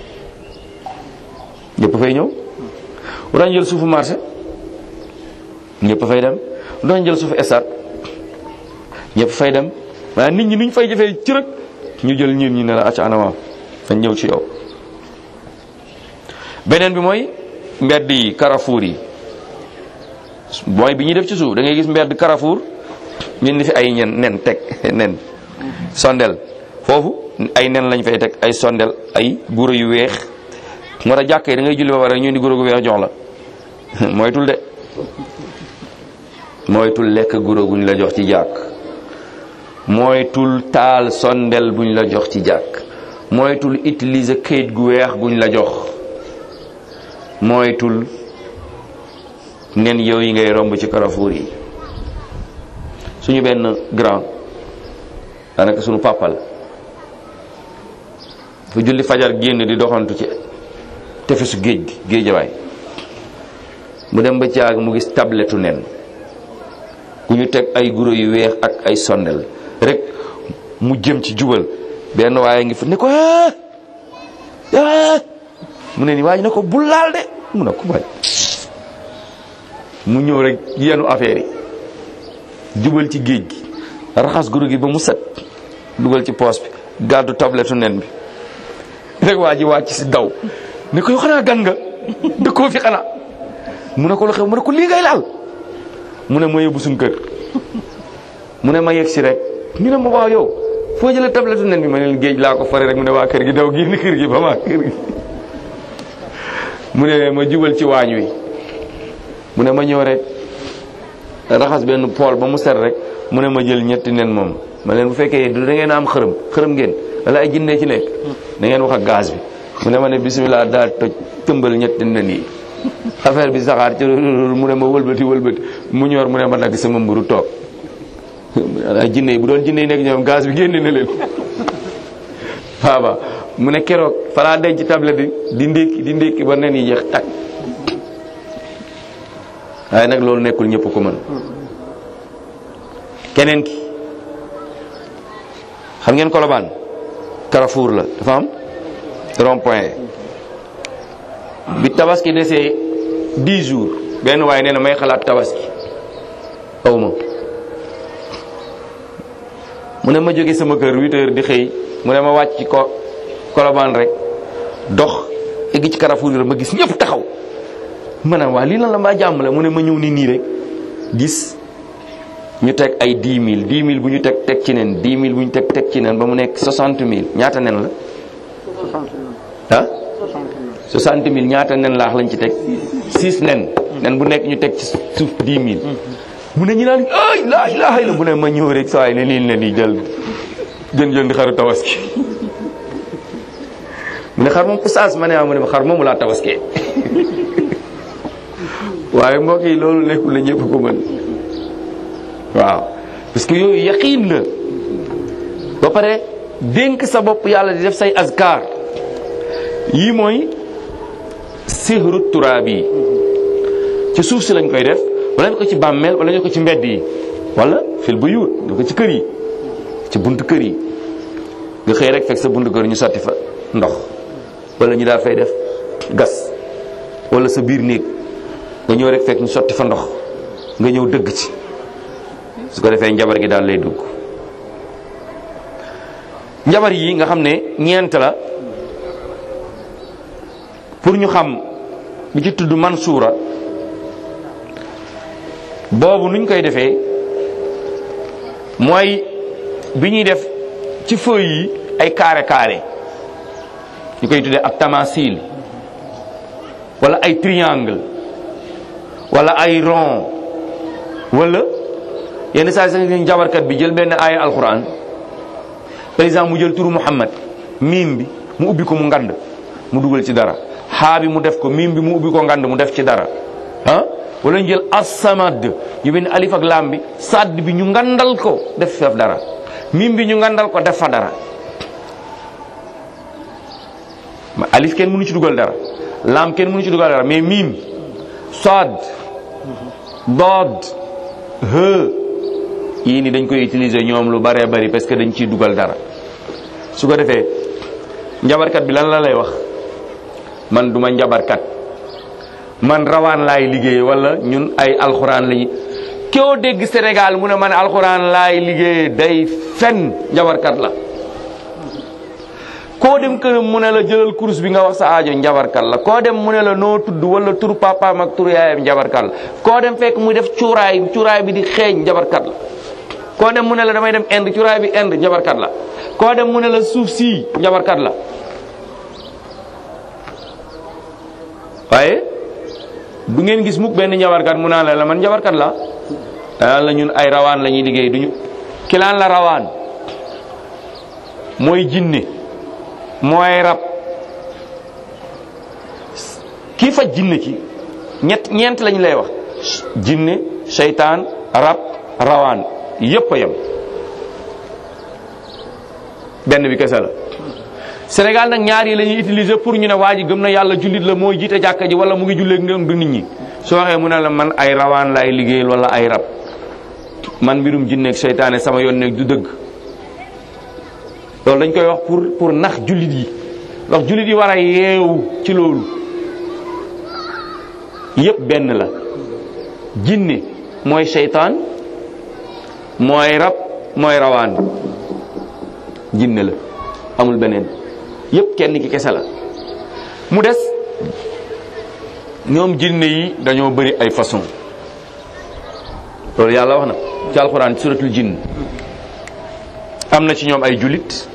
ñëpp fay ñëw bu tax ñu jël suufu marché ñëpp fay dem bu tax ñu jël suufu stade ñëpp fay dem waaye nit ñi nuñ fay jëfee ci rek ñu jël ñiir ñi ne la acca anama fañ ñëw ci yow beneen bi mooy mbedd yi carrefour yi mooy bi ñuy def ci suuf da ngay gis mbedd carrefour ñu ni fi ay ñen nen teg nen sondel foofu ay nen lañ fay teg ay sondel ay guro yu weex moo tax jàkk yi da ngay julli ba pare ñu di guro gu weex jox la moytul de moytul lekk guro guñ la jox ci jàkk moytul taal sondel buñ la jox ci jàkk moytul utiliser kayit gu weex guñ la jox moytul nen yow yi ngay romb ci carrefour yi suñu benn grand daanaka suñu pàppal fu julli fajar génn di doxantu ci tefesu géej gi géejawaay mu dem ba caag mu gis tabletu nen ku ñu teg ay guro yu weex ak ay sondel rek mu jëm ci jubal benn waaye ngi fa ne ko mu ne ni waaye ne ko bul laal de mu ne ko waay mu ñëw rek yenu affaire yi jubal ci géej gi raxas guro gi ba mu set dugal ci poos bi gàddu tabletu nen bi rek waa ji wàcc si daw ne ko yow xanaa gan nga dëkkoo fi xanaa mu ne ko lu xew mu ne ko lii ngay laal mu ne ma yóbbu suñ kër mu ne ma yegg si rek ñu ne ma waaw yow foo jëlee tabletu nen bi ma ne leen géej laa ko fare rek mu ne waa kër gi daw génn kër gi ba maa kër gi mu ne ma jubal ci waañ wi mu ne ma ñëw rek raxas benn pool ba mu set rek mu ne ma jël ñetti nen moom ma leen bu fekkee du da ngeen am xërëm xërëm ngeen wala ay jinne ci nekk da ngeen wax ak gaz bi mu ne ma ne bismillah daal toj tëmbal ñetti nen yi affaire bi saxaar ci mu ne ma wëlbati wëlbati mu ñor mu ne ma dagg sama mburu toog ay jinne yi bu doon jinne yi nekk ñoom gaz bi génne na leen waaba mu ne keroog falaa denc tablette bi di ndékki di ndékki ba nen yi jeex tag waaye nag loolu nekkul ñëpp ko mën keneen ki xam ngeen Colobane Carrefour la dafa am rond point bi tabaski desee 10 jours benn waaye nee na may xalaat tabaski aw ma mu ne ma jóge sama kër 8 heures di xëy mu ne ma wàcc ci ko Colobane rek dox egg ci Carrefour bi ma gis ñëpp taxaw ma ne waa lii lan la mbaa jàmm la mu ne ma ñëw ni nii rek gis ñu teg ay 10 000 10 000 bu ñu teg teg ci nen 10 000 bu ñu teg teg ci nen ba mu nekk 60 000 ñaata nen la. ah 60 000 ñaata nen laax lañ ci teg 6 nen. nen bu nekk ñu teg ci suuf 10 000. mu ne ñu naan ay laa ilaaha illa mu ne ma ñëw rek saa yi ne lii nen yi jël jën jënd xaru tabaski mu ne xar moom oustaz ma ne ah mu ne xar moomu laa tabaskee waaye mbokk yi loolu nekkul la ñëpp ko mën. waaw parce que yooyu yaqiin la ba pare dénk sa bopp yàlla di def say azkar yii mooy sihru turaab yi ci suuf si lañ koy def wala ñu ko ci bàmmeel wala ñu ko ci mbedd yi wala fil bu yuut nga ko ci kër yi ci buntu kër yi nga xëy rek fekk sa buntu kër ñu sotti fa ndox wala ñu daal fay def gas wala sa biir néeg nga ñëw rek fekk ñu sotti fa ndox nga ñëw dëgg ci su ko defee njabar gi daal lay dugg njabar yi nga xam ne ñeent la pour ñu xam bi ci tudd mansuura boobu nuñ koy defee mooy bi ñuy def ci feuilles yi ay carré carré ñu koy tuddee ab tamasil wala ay triangle wala ay rond wala yenn saa sax ñu jabarkat bi jël benn aaya alquran par exemple mu jël turu Muhammad miim bi mu ubbi ko mu ngand mu dugal ci dara xaa bi mu def ko miim bi mu ubbi ko ngand mu def ci dara ah wala ñu jël asamad ñu benn alif ak laam bi sadd bi ñu ngandal ko def fa dara miim bi ñu ngandal ko def fa dara alif kenn mënu ci dugal dara lam kenn mënu ci dugal dara mais miim sad dood he yii ni dañ koy utiliser ñoom lu baree bari parce que dañ ciy dugal dara su ko defee njabarkat bi lan la lay wax man duma njabarkat man rawaan laay liggéey wala ñun ay alxuraan lañu koo dégg Sénégal mu ne man alxuraan laay liggéey day fen njabarkat la koo dem këram mu ne la jëlal kurus bi nga wax sa aajo njabarkat la koo dem mu ne la noo tudd wala turu papaam ak turu yaayam njabarkat la koo dem fekk muy def cuuraay cuuraay bi di xeeñ njabarkat la koo dem mu ne la damay dem Inde cuuraay bi Inde njabarkat la koo dem mu ne la suuf sii njabarkat la waaye du ngeen gis mukk benn njabarkat mu naan la la man njabarkat la danaan la ñun ay rawaan la ñuy liggéey duñu kilaan la rawaan mooy jinne mooy rab kii faj jinne ci ñett ñeent lañ lay wax jinne seytaan rab rawaan yépp a yem benn bi kese la Sénégal nag ñaar yi la ñuy utiliser pour ñu ne waa ji gëm na yàlla jullit la mooy jiite jàkka ji wala mu ngi julleeg ngëm du nit ñi soo waxee mu ne la man ay rawaan laay liggéeyal wala ay rab man mbirum jinneeg seytaane sama yoon nekk du dëgg loolu dañ koy wax pour pour nax jullit yi ndax jullit yi war a yeewu ci loolu yépp benn la jinne mooy seytaan mooy rab mooy rawaan jinne la amul beneen yépp kenn ki kese la mu des ñoom jinne yi dañoo bëri ay façon loolu yàlla wax na ci alxuraan suratul jinn am na ci ñoom ay julit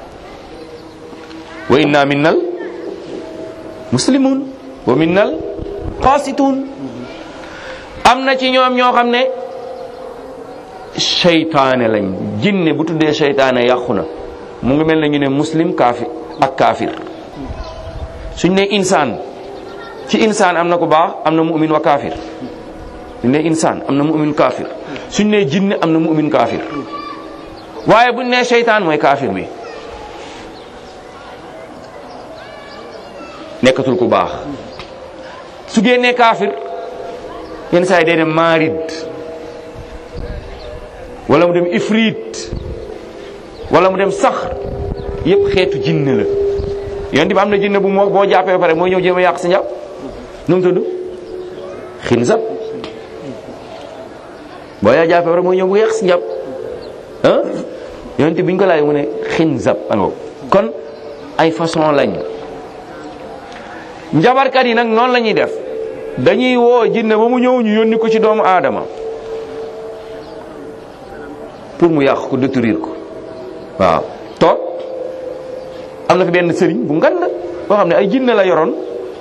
wa inna minnal muslimun wa minnal qasitun am na ci ñoom ñoo xam ne seytaane lañ jinne bu tuddee seytaane yàqu na mu ngi mel ne ñu ne muslim kaafir ak kaafir suñ ne insaan ci insaan am na ku baax am na mu'min wa kaafir suñ ne insaan am na mu'min kaafir suñ ne jinne am na mu'min kaafir waaye buñ ne seytaan mooy kaafir bi nekkatul ku baax su génnee kaafir yenn saa yi day dem maarid wala mu dem ifrit wala mu dem sax yépp xeetu jinne la yonent bi am na jinne bu moo boo jàppee ba pare mooy ñëw jéem a yàq si njàpp nu mu tudd xinsab boo yaa jàppee ba pare mooy ñëw bu yàq si njàpp ah yonent bi ñu ko laaj mu ne xinsab ango kon ay façon lañ njabarkat yi nag noonu la ñuy def dañuy woo jinne ba mu ñëw ñu yónni ko ci doomu aadama pour mu yàq ko détruire ko waaw toog am na fi benn sëriñ bu ngand boo xam ne ay jinne la yoroon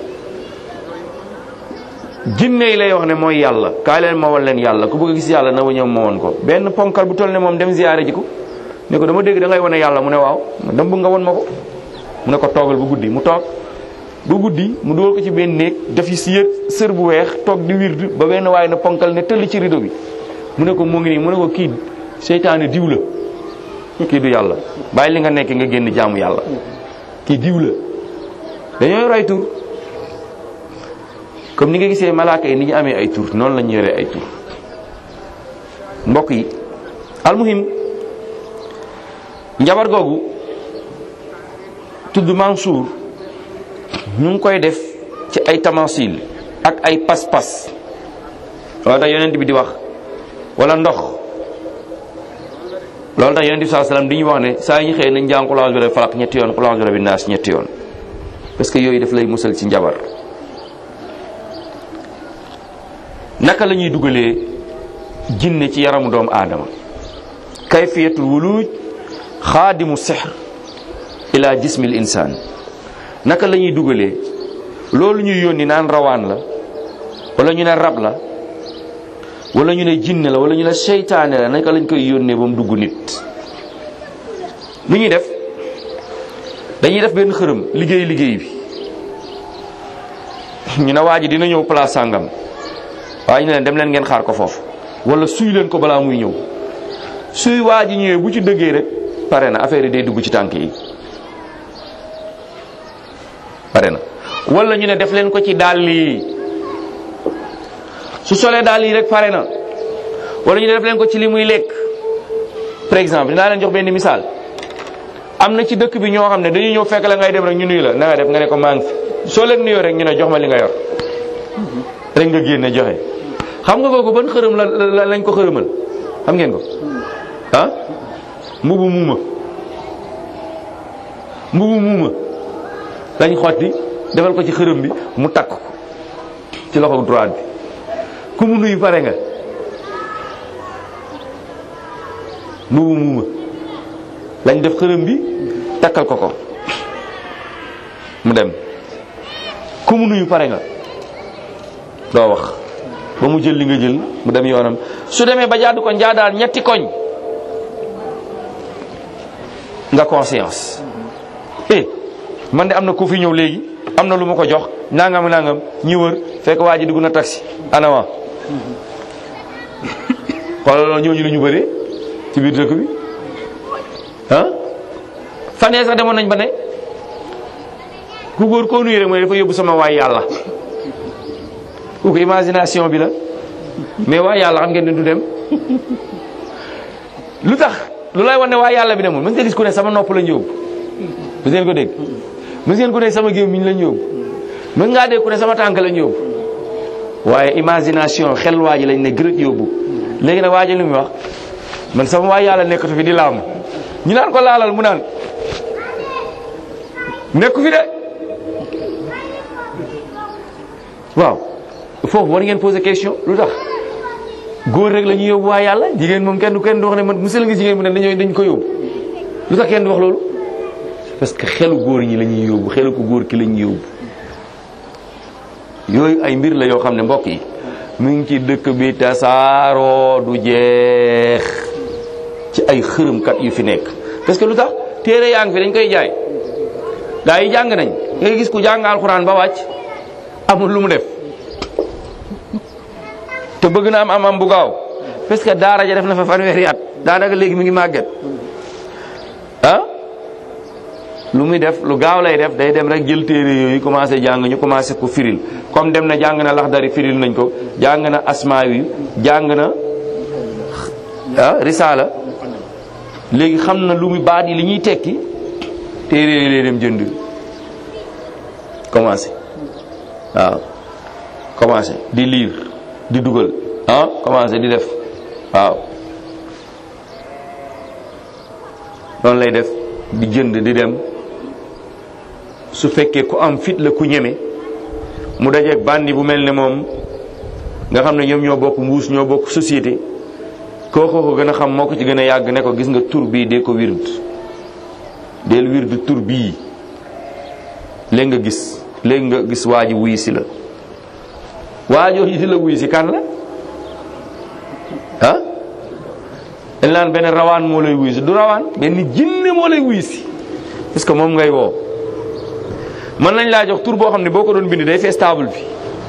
jinne yi lay wax ne mooy yàlla kaay leen ma won leen yàlla ku bëgg a gis yàlla na wa ñëw ma woon ko benn ponkal bu toll ne moom dem ziyaare ji ko ne ko dama dégg da ngay wane yàlla mu ne waaw dama bëgg nga won ma ko mu ne ko toogal bu guddi mu toog bu guddi mu dugal ko ci benn néeg def yi si yët sër bu weex toog di wirdu ba benn waaye na ponkal ne tëll ci rido bi mu ne ko mu ngi nii mu ne ko kii seytaane diw la kii du yàlla bàyyi li nga nekk nga génn jaamu yàlla kii diw la dañoo yor ay tur comme ni nga gisee malaaka yi ni ñu amee ay tur noonu la ñu yoree ay tur mbokk yi almuhim njabar googu tudd Mansour ñu ngi koy def ci ay tamasil ak ay pas-pas loolu tax yonent bi di wax wala ndox loolu tax yonent bi saa salaam di ñu wax ne saa yi ñu xëy nañ jàng qul a'uuzu bi rabbil falaq ñetti yoon qul a'uuzu bi rabbin naas ñetti yoon parce que yooyu daf lay musal ci njabar naka la ñuy dugalee jinne ci yaramu doomu aadama kayfiyatul wuluj xaadimu sihr ila jismil insaan naka la ñuy dugalee loolu ñuy yónni naan rawaan la wala ñu ne rab la wala ñu ne jinne la wala ñu ne seytaane la naka lañ koy yónnee ba mu dugg nit lu ñuy def dañuy def benn xërëm liggéey liggéey bi ñu ne waa ji dina ñëw place sàngam waaye ñu leen dem leen ngeen xaar ko foofu wala suy leen ko balaa muy ñëw suy waa ji ñëwee bu ci dëggee rek pare na affaire yi day dugg ci tànk yi pare na wala ñu ne def leen ko ci dàll yi su solee dàll yi rek pare na wala ñu ne def leen ko ci li muy lekk par exemple dinaa leen jox benn misaal am na ci dëkk bi ñoo xam ne dañuy ñëw fekk la ngay dem rek ñu nuyu la na nga def nga ne ko maa ngi fi soo leen nuyoo rek ñu ne jox ma li nga yor rek nga génne joxe xam nga kooku ban xërëm la lañ ko xërëmal xam ngeen ko ah mbubu muuma mbubu muuma lañ xotti defal ko ci xërëm bi mu takk ko ci loxo droite bi ku mu nuyu pare nga mbubu muuma lañ def xërëm bi takkal ko ko mu dem ku mu nuyu pare nga doo wax ba mu jël li nga jël mu dem yoonam su demee ba jaadu ko njaadaal ñetti koñ nga conscience eh man de am na ku fi ñëw léegi am na lu ma ko jox nangam nangam ñi wër fekk waa ji dugg na taxi anama xoolal ñooñu la ñu bëree ci biir dëkk bi ah fan yee sax demoon nañ ba ne ku góor koo nuyu rek mooy dafa yóbbu sama waay yàlla kooku imagination bi la mais waay yàlla xam ngeen ne du dem lu tax lu lay wan ne waay yàlla bi demul mës nga gis ku ne sama nopp lañ yóbbu mës ngeen ko dégg mës ngeen ku ne sama gémmiñ lañ yóbbu mës ngaa dégg ku ne sama tànk lañ yóbbu waaye imagination xel waa ji lañ ne gërët yóbbu léegi nag waa ji lu muy wax man sama waay yàlla nekkatu fi di laam ñu naan ko laalal mu naan nekku fi de waaw foofu war ngeen poser question lu tax góor rek la ñuy yóbbu waa yàlla jigéen moom kenn du kenn du wax ne man musal nga jigéen mu ne dañoo dañ ko yóbbu lu tax kenn du wax loolu parce que xelu góor ñi la ñuy yóbbu xelu ko góor ki la ñuy yóbbu yooyu ay mbir la yoo xam ne mbokk yi mu ngi ci dëkk bi tasaaroo du jeex ci ay xërëmkat yu fi nekk parce que lu tax téere yaa ngi fi dañ koy jaay gaa yi jàng nañ ngay gis ku jàng alxuraan ba wàcc amul lu mu def te bëgg na am am am bu gaaw parce que daara ja def na fa fanweeri at daanaka léegi mi ngi màgget ah lu muy def lu gaaw lay def day dem rek jël téere yooyu commencé jàng ñu commencé ko firil comme dem na jàng na laxdari firil nañ ko jàng na asmaa yi jàng na ah risaala léegi xam na lu muy baat yi li ñuy tekki téere yi lay dem jënd commencé waaw commencé di lire di dugal ah commencé di def waaw noonu lay def di jënd di dem su fekkee ku am fit la ku ñeme mu dajeeg bandi bu mel ne moom nga xam ne ñoom ñoo bokk mbuus ñoo bokk société kooko ko gën a xam moo ko ci gën a yàgg ne ko gis nga tur bii dee ko wird del wird tur bii léegi nga gis léegi nga gis waa ji wuy si la waajoo yi di la wuy si kan la ah dañ naan benn rawaan moo lay wuy si du rawaan benn jinne moo lay wuy si parce que moom ngay woo mën nañ laa jox tur boo xam ne boo ko doon bind day fees table bi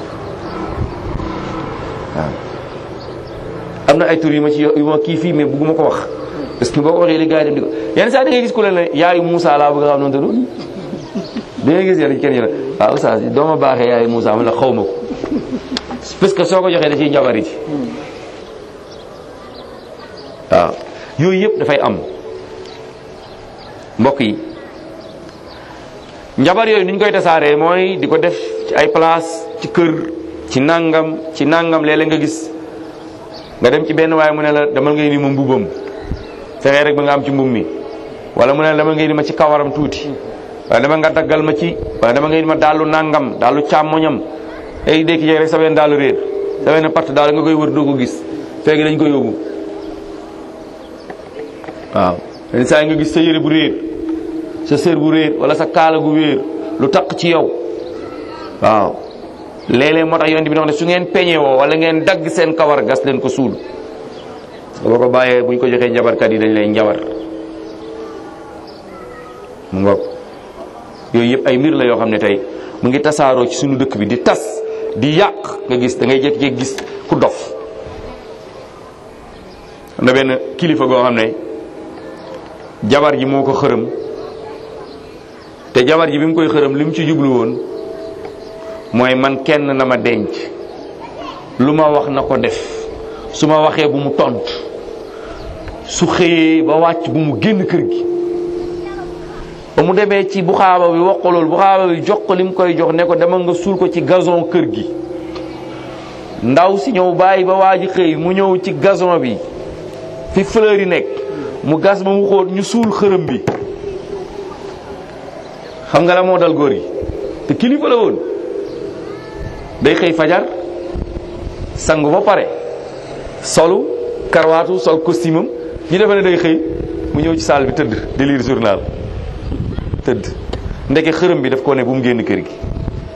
waaw am na ay tur yu ma ci yu ma kii fii mais bugguma ko wax parce que boo ko waxee li gars yi dem di ko yenn saa da ngay gis ku leen ne yaayu Moussa laa bëgg a xam noonu tudd da ngay gis yàlla kenn ñu ne waaw oustaz doo ma baaxee yaayu Moussa man la xaw ma ko parce que soo ko joxee da ciy njabari ci waaw yooyu yëpp dafay am mbokk yi njabar yooyu ni ñu koy tasaaree mooy di ko def ci ay place ci kër ci nangam ci nangam léeg-léeg nga gis nga dem ci benn waaye mu ne la demal ngay ni ma mbubam fexee rek ba nga am ci mbub mi wala mu ne la demal ngay ni ma ci kawaram tuuti wala dama nga daggal ma ci wala dama ngay ni ma daalu nangam daalu càmmoñam ay dékki jeeg rek sa benn daalu réer sa benn part daal nga koy wër doo ko gis fekk dañ ko yóbbu waaw yenn saa yi nga gis sa yére bu réer sa sër bu réer wala sa kaala gu wéer lu taq ci yow waaw léeg-léeg moo tax yonent bi wax ne su ngeen peñe woo wala ngeen dagg seen kawar gas leen ko suul boo ko bàyyee buñ ko joxee njabarkat yi dañ lay njabar mu ngoog yooyu yëpp ay mbir la yoo xam ne tey mu ngi tasaaroo ci suñu dëkk bi di tas di yàq nga gis da ngay jékki-jékki gis ku dof am na benn kilifa goo xam ne jabar ji moo ko xërëm te jabar ji bi mu koy xërëm li mu ci jublu woon mooy man kenn na ma denc lu ma wax na ko def su ma waxee bu mu tontu su xëyee ba wàcc bu mu génn kër gi ba mu demee ci bu xaaba bi wax ko loolu bu xaaba bi jox ko li mu koy jox ne ko demal nga suul ko ci gazon kër gi ndaw si ñëw bàyyi ba waa ji xëy mu ñëw ci gazon bi fi fleur yi nekk mu gas ba mu xóot ñu suul xërëm bi xam nga la moo dal góor gi te kilifa la woon day xëy fajar sangu ba pare solu karwaatu sol costume am ñu defe ne day xëy mu ñëw ci salle bi tëdd di lire journal tëdd ndeke xërëm bi daf ko ne bu mu génn kër gi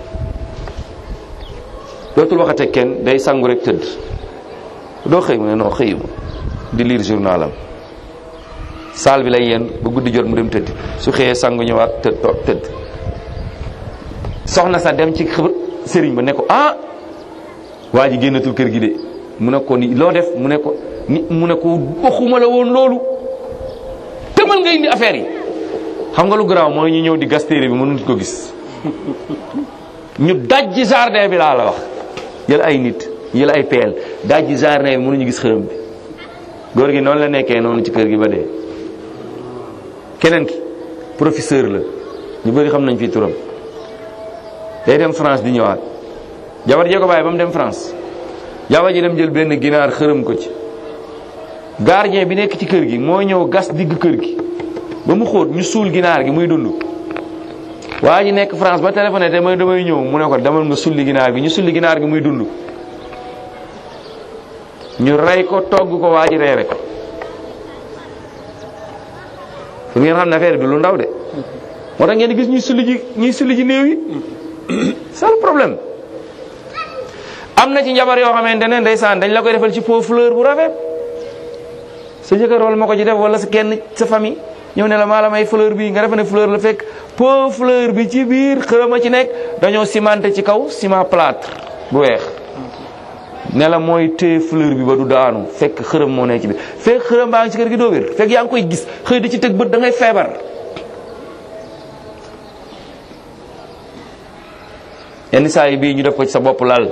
dootul waxate kenn day sangu rek tëdd doo xëy mu ne non xëyuma di lire journalam saal bi lay yenn ba guddi jot mu dem tëdd su xëyee sangu ñëwaat tëdd toog tëdd soxna sa dem ci xëb sëriñ ba ne ko ah waa ji génnatul kër gi de mu ne ko ni loo def mu ne ko ni mu ne ko waxuma la woon loolu tëmal nga indi affaire yi xam nga lu garaaw mooy ñu ñëw di gas téere bi mënuñ ko gis ñu dajji jardin bi laa la wax jël ay nit jël ay peel dajji jardin bi mënuñu gis xërëm bi góor gi noonu la nekkee noonu ci kër gi ba dee keneen ki professeur la ñu bëri xam nañ fii turam day dem France di ñëwaat jabar jee ko bàyyi ba mu dem France jabar ji dem jël benn ginaar xërëm ko ci gardien bi nekk ci kër gi moo ñëw gas digg kër gi ba mu xóot ñu suul ginaar gi muy dund waa ji nekk France ba téléphoné te mooy damay ñëw mu ne ko demal nga sulli ginaar gi ñu sulli ginaar gi muy dund ñu rey ko togg ko waa ji reere ko pour ngeen xam ne affaire bi lu ndaw de moo tax ngeen di gis ñuy sulli ji ñuy sulli ji néew yi c'est le problème am na ci njabar yoo xamante ne ndeysaan dañ la koy defal ci pot fleur bu rafet sa jëkkër wala ma ko ci def wala sa kenn sa famille ñëw ne la maa la may fleur bi nga defe ne fleur la fekk pot fleur bi ci biir xërëm a ci nekk dañoo cimenté ci kaw ciment plâtre bu weex ne la mooy téye fleur bi ba du daanu fekk xërëm moo nekk ci biir fekk xërëm baa ngi ci kër gi doo wér fekk yaa ngi koy gis xëy di ci teg bët da ngay feebar yenn saa yi bii ñu def ko ci sa bopp lal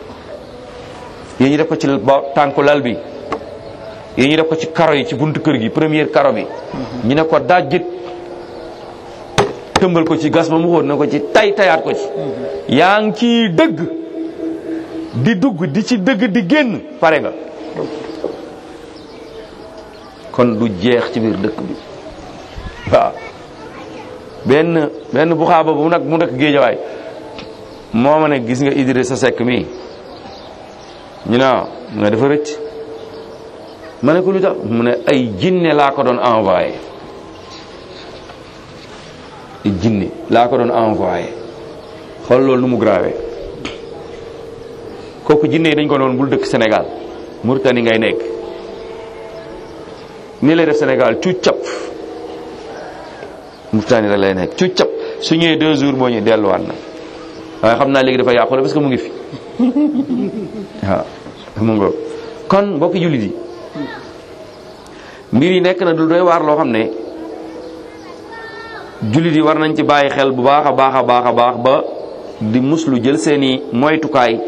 yi ñu def ko ci tànku lal bi yi ñu def ko ci karo yi ci buntu kër gi première karo bi ñu ne ko dajjit tëmbal ko ci gas ba mu xóot na ko ci tay tayaat ko ci yaa ngi ciy dëgg di dugg di ci dëgg di génn pare nga kon du jeex ci biir dëkk bi waaw benn benn bu xaaba bu nag mu nekk géejawaay moo ma ne gis nga Idrissa Seck mii ñu ne mu ne dafa rëcc ma ne ko lu tax mu ne ay jinne laa ko doon envoyé ay jinne laa ko doon envoyé xool loolu nu mu grave kooku jinne yi dañ ko doon bul dëkk Sénégal Mauritanie ngay nekk nii lay def Sénégal cu cap Mauritanie rek lay nekk cu cap su ñëwee deux jours moo ñu delluwaat na waaye xam naa léegi dafa yàqu la parce que mu ngi fi waaw mu ngo kon mbokki jullit yi mbir yi nekk na du doy waar loo xam ne jullit yi war nañ ci bàyyi xel bu baax a baax a baax a baax ba di muslu jël seeni moytukaay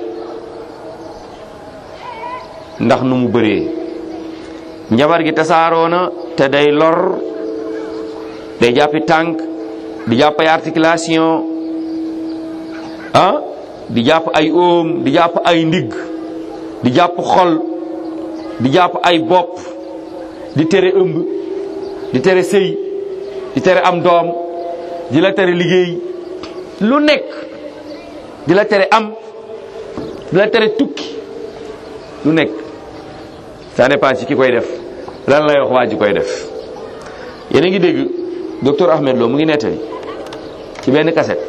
ndax nu mu bëree njabar gi tasaaroo na te day lor day jàppi tànk di jàpp ay articulation ah di jàpp ay oom di jàpp ay ndigg di jàpp xol di jàpp ay bopp di tere ëmb di tere sëy di tere am doom di la tere liggéey lu nekk di la tere am di la tere tukki lu nekk ça dépend ci ki koy def lan lay wax waa ji koy def yéen a ngi dégg docteur Ahmed Lo mu ngi nettali ci benn kaset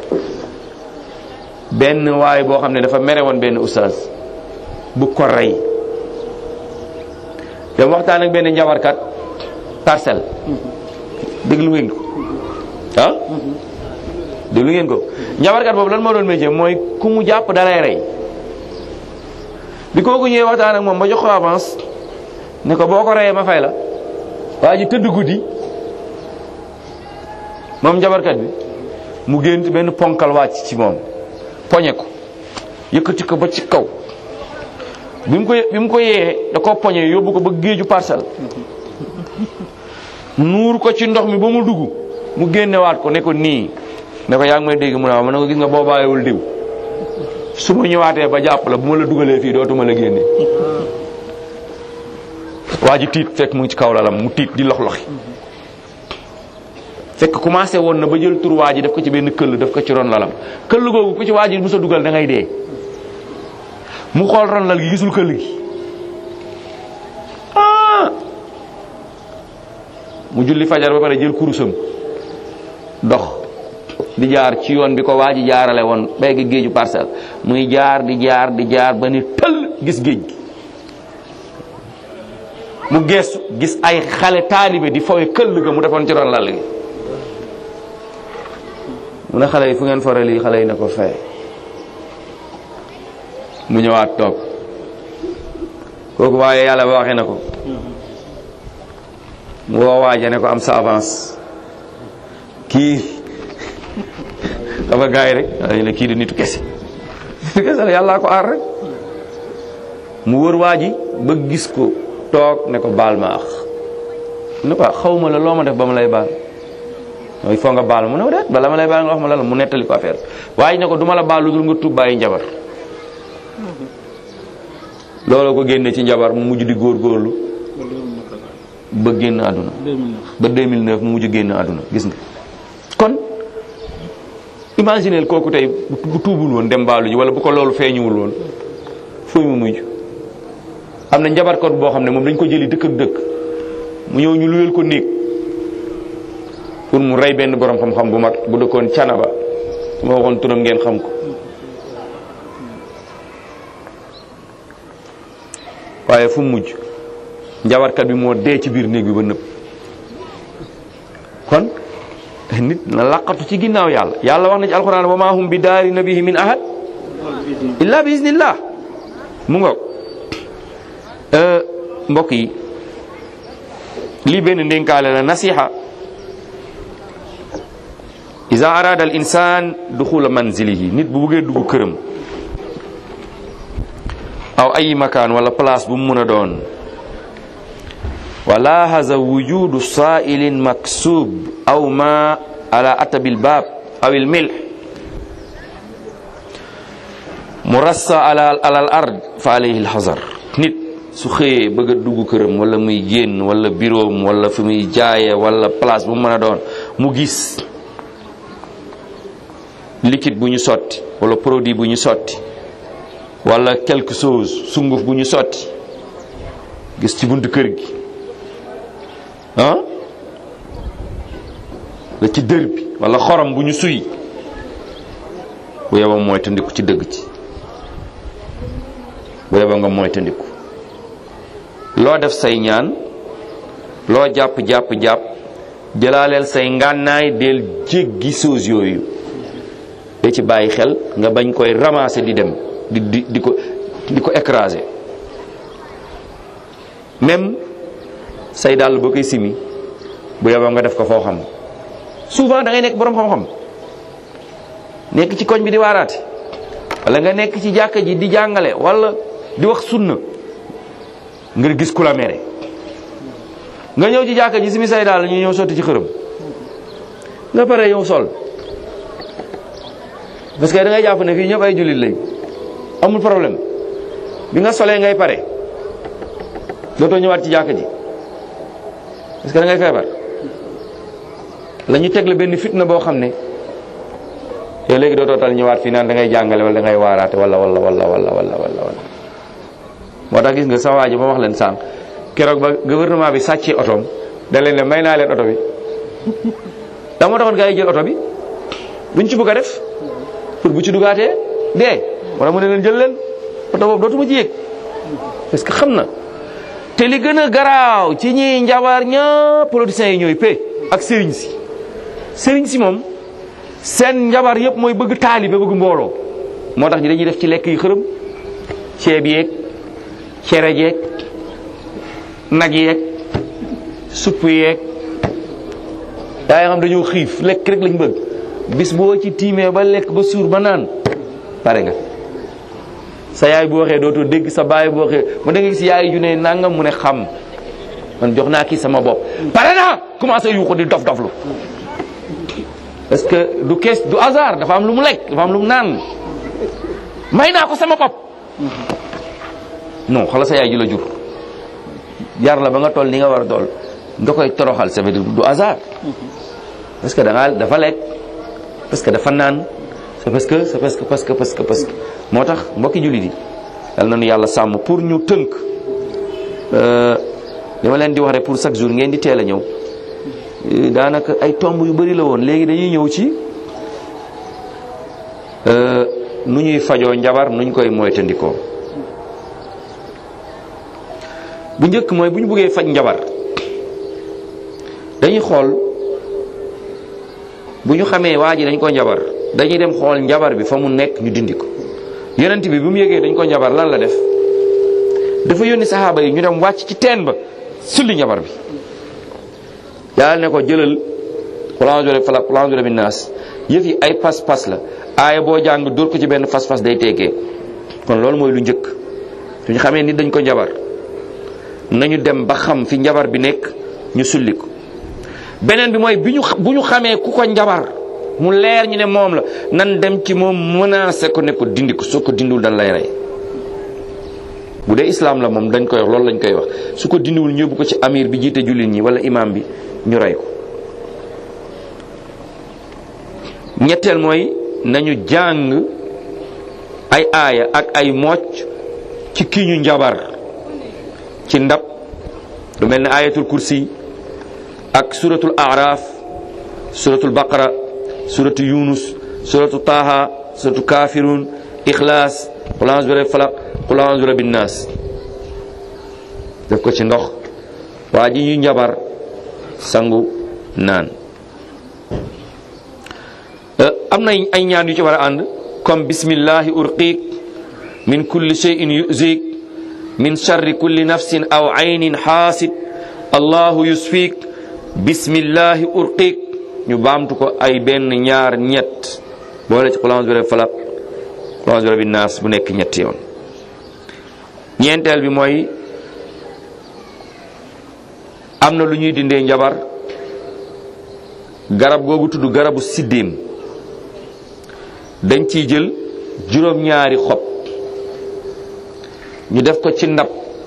benn waay boo xam ne dafa mere woon benn oustaz bu ko rey dem waxtaan ak benn njabarkat parcelle déglu ngeen ko ah déglu ngeen ko njabarkat boobu lan moo doon métier mooy ku mu jàpp dalay rey bi kooku ñëwee waxtaan ak moom ba jox ko avance ne ko boo ko reyee ma fay la waa ji tëdd guddi moom njabarkat bi mu génn benn ponkal wàcc ci moom poñe ko yëkkati ko ba ci kaw bi mu ko bi mu ko yee da ko poñe yóbbu ko ba géeju parcelle nuur ko ci ndox mi ba mu dugg mu génnewaat ko ne ko nii ne ko yaa ngi may dégg mu ne waaw ma ne ko gis nga boo bàyyiwul diw su ma ñëwaatee ba jàpp la bu ma la dugalee fii dootuma la génne waa ji tiit fekk mu ngi ci kaw lalam mu tiit di lox loxi fekk commencé woon na ba jël tur waa ji def ko ci benn këll def ko ci ron lalam këll googu ku ci waa ji mu sa dugal da ngay dee mu xool ron lal gi gisul këll gi ah mu julli fajar ba pare jël kurusam dox di jaar ci yoon bi ko waa ji jaarale woon béykat géeju parcelle muy jaar di jaar di jaar ba ni tëll gis géej gi mu geestu gis ay xale taalibe di fowe këll ga mu defoon ci ron lal gi mu ne xale yi fu ngeen fore lii xale yi ne ko fay mu ñëwaat toog kooku waaye yàlla ba waxee na ko mu woo waaja ne ko am sa avance kii xam nga gars yi rek dañu ne kii di nitu kese nitu kese la yàllaa ko aar rek mu wër waa ji ba gis ko toog ne ko baal ma ax ne ko xaw ma la loo ma def ba ma lay baal il faut nga baal mu ne déet bala ma lay baal nga wax ma la la mu nettali ko affaire waaye ne ko duma la baal lu dul nga tuub bàyyi njabar loolu ko génne ci njabar mu mujj di góorgóorlu ba génn àdduna ba 2009 mu mujj génn àdduna gis nga kon imagineel kooku tey bu tuubul woon dem baalu ji wala bu ko loolu feeñuwul woon fooy mu mujj am na njabarkat boo xam ne moom dañ ko jëli dëkk ak dëkk mu ñëw ñu luyal ko néeg pour mu rey benn borom xam-xam bu mag bu dëkkoon canaba su ma waxoon turam ngeen xam ko waaye fu mu mujj njabarkat bi moo dee ci biir néeg bi ba nëpp kon nit na laqatu ci ginnaaw yàlla yàlla wax na ci alxuraan wa maa hum bi daari nabihi min ahad illa bi iznillah mu ngoog mbokk yi lii benn ndénkaale la nasiha ida arada al insan duxula manzilihi nit bu buggee dugg këram aw ay makaan wala place bu mu mun a doon wa lahaza wujudu sa'ilin maksub aw ma ala atabil bab aw il milh murassa ala ala al ard fa alayhi al hazar nit su xëyee bëgg a dugg këram wala muy génn wala biroom wala fi muy jaaye wala place bu mu mën a doon mu gis liquide bu ñu sotti wala produit bu ñu sotti wala quelque chose sunguf bu ñu sotti gis ci buntu kër gi ah la ci dër bi wala xorom bu ñu suy bu yeboo mooy tandiku ci dëgg ci bu yeboo nga mooy tandiku loo def say ñaan loo jàpp jàpp jàpp jëlaaleel say ngànnaay del jéggi soos yooyu da ci bàyyi xel nga bañ koy ramasser di dem di di di ko di ko écraser même say dàll boo koy simi bu yeboo nga def ko foo xam souvent da ngay nekk boroom xam-xam nekk ci koñ bi di waaraate wala nga nekk ci jàkka ji di jàngale wala di wax sunna nga gis ku la mere nga ñëw ci jàkka ji simi say dàll ñu ñëw sotti ci xërëm nga pare yow sol parce que da ngay jàpp ne fii ñëpp ay jullit lañ amul problème bi nga solee ngay pare dootoo ñëwaat ci jàkka ji parce que da ngay feebar la ñu teg la benn fitna boo xam ne yow léegi dootoo tal ñëwaat fii naan da ngay jàngale wala da ngay waaraate wala wala wala wala wala wala wala moo tax gis nga sa waa ji ma wax leen sànq keroog ba gouvernement bi sàccee otoom da leen ne may naa leen oto bi da moo taxoon gaa yi jël oto bi duñ ci bëgg a def pour bu ci dugaatee dee wala mu ne leen jël leen oto boobu dootuma ci yéeg parce que xam na te li gën a garaaw ci ñiy njabar ñëpp politiciens yi ñooy pe ak sëriñ si sëriñ si moom seen njabar yëpp mooy bëgg taalibe bëgg mbooloo moo tax ñi dañuy def ci lekk yi xërëm ceeb yeeg cere jeeg nag yeeg supp yeeg daa xam dañoo xiif lekk rek lañ bëgg bis boo ci tiimee ba lekk ba suur ba naan pare nga sa yaay bu waxee dootoo dégg sa baay bu waxee mu da nga gis yaay ju ne nangam mu ne xam man jox naa kii sama bopp pare naa commencé yuuxu di dof doflu parce que du kees du hasard dafa am lu mu lekk dafa am lu mu naan may naa ko sama bopp non xala sa yaay ji la jur yar la ba nga toll ni nga war a toll nga koy toroxal ça veut dire du hasard parce que da ngaa dafa lekk parce que dafa naan c'est parce que c'est parce que parce que parce que parce que moo tax mbokki jullit yi yal na nu yàlla sàmm pour ñu tënk li ma leen di wax rek pour chaque jour ngeen di teel a ñëw daanaka ay tomb yu bari la woon léegi dañuy ñëw ci nu ñuy fajoo njabar nu ñu koy moytandikoo bu njëkk mooy bu ñu bëggee faj njabar dañuy xool bu ñu xamee waa ji dañ ko njabar dañuy dem xool njabar bi fa mu nekk ñu dindi ko yonent bi bi mu yëgee dañ ko njabar lan la def dafa yónni saxaaba yi ñu dem wàcc ci teen ba sulli njabar bi yàlla ne ko jëlal xulanjore falak xulanjore bi naas yëf yi ay pas-pas la aaya boo jàng dóor ko ci benn fas-fas day teekee kon loolu mooy lu njëkk suñu xamee nit dañ ko njabar nañu dem ba xam fi njabar bi nekk ñu sulli ko beneen bi mooy bi ñu bu ñu xamee ku ko njabar mu leer ñu ne moom la nan dem ci moom menacé ko ne ko dindi ko soo ko dindiwul dañ lay rey bu dee islam la moom dañ koy wax loolu lañ koy wax su ko dindiwul ñu yóbbu ko ci amir bi jiite jullit ñi wala imam bi ñu rey ko ñetteel mooy nañu jàng ay aaya ak ay mocc ci kii ñu njabar ci ndab lu mel ne ayatul kursi ak suratul araf suratul baqara suratu yunus suratu taha suratu kafirun ixlaas qul a'udhu bi rabbil falaq qul a'udhu bi rabbin nas def ko ci ndox waa ji ñu njabar sangu naan am na ay ñaan yu ci war a ànd comme bismillahi urqiq min kulli shay'in yuzik min sharri kulli nafsin aw aynin xaasid allahu yusfik bismillahi urqiq ñu baamtu ko ay benn ñaar ñett boole ci qul a'udhu bi rabbil falaq qul a'udhu bi rabbin nas bu nekk ñetti yoon ñeenteel bi mooy am na lu ñuy dindee njabar garab googu tudd garabu siddéem dañ ciy jël juróom-ñaari xob ñu def ko ci ndab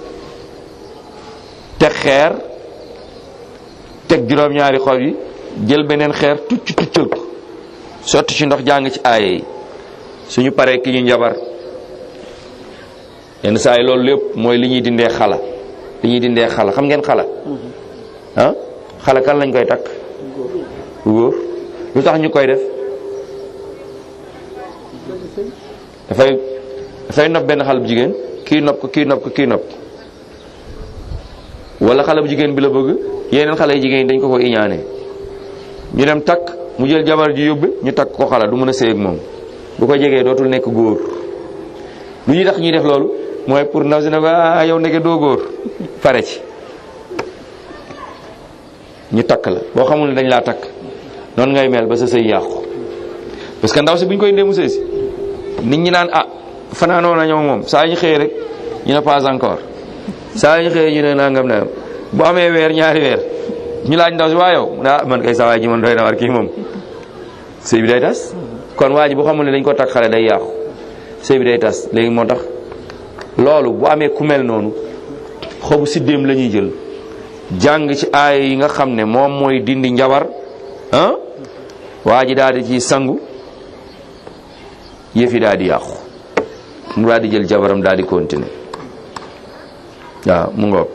teg xeer teg juróom-ñaari xob yi jël beneen xeer tucc tuccal ko sotti ci ndox jàng ci aaye yi suñu paree ki ñu njabar yenn saa yi loolu lépp mooy li ñuy dindee xala li ñuy dindee xala xam ngeen xala ah xala kan lañ koy takk góor lu tax ñu koy def dafay dafay nopp benn xale bu jigéen kii nopp ko kii nopp ko kii nopp ko wala xale bu jigéen bi la bëgg yeneen xale yu jigéen dañ ko ko iñaane ñu dem takk mu jël jabar ji yóbbe ñu takk ko xala du mën a sëy ak moom bu ko jegee dootul nekk góor lu ñuy tax ñuy def loolu mooy pour ndaw si ne ko ah yow ndeke doo góor pare ci ñu takk la boo xamul ne dañ laa takk noonu ngay mel ba sa sëy yàqu parce que ndaw si bu ñu koy ndee mu sëy si nit ñi naan ah fanaanoo na ñoo moom saa ñu xëyee rek ñu ne pas encore saa ñu xëyee ñu ne nangam na bu amee weer ñaari weer ñu laaj ndaw si waa yow ah man kay saa waay ji man doy na war kii moom sëy bi day tas kon waa ji bu xamul ne dañ ko takk xale day yàqu sëy bi day tas léegi moo tax loolu bu amee ku mel noonu xobu siddéem la ñuy jël jàng ci aaya yi nga xam ne moom mooy dindi njabar ah waa ji daal di ci sangu yëf yi daal di yàqu mu daal di jël jabaram daal di continuer waaw mu ngoog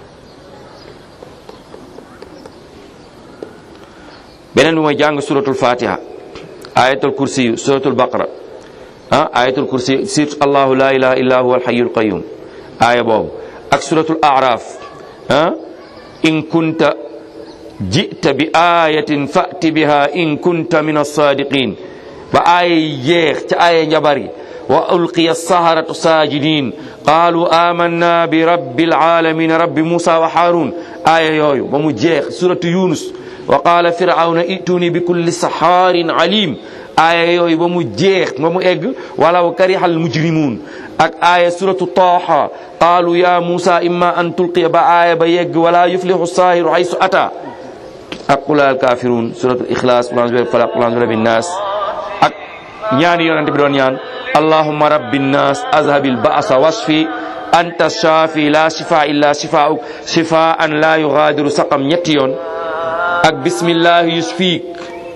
beneen bi mooy jàng suratul fatiha ayatul kursi suratul baqara ah ayatul kursi surtout allahu la ilaha illa huwa alhayyul qayyum aaya boobu ak suratul araf ah in kunta jita bi ayatin fati biha in kunta min alsadiqin ba aaya yi jeex ca aaya njabar yi wa ulqiya saharatu sajidin qalu amanna bi rabbil alamin rabbi musa wa harun aaya yooyu ba mu jeex suratu yunus wa qaala firawna ituni bi kulli saxaarin alim aaya yooyu ba mu jeex ba mu egg walaw kariha al mujrimun ak aaya suratu taaha qaalu ya musa imma an tulqiya ba aaya ba yegg wala yuflihu saahiru haysu ata ak qul al kafirun suratul ikhlas qul a'udhu bi falaq qul a'udhu bi rabbin nas ak ñaani yonente bi doon ñaan allahumma rabbin nas azhabil ba'sa wasfi anta shafi la shifa illa shifauk shifaan la yughadiru saqam ñetti yoon ak bismillahi yusfiik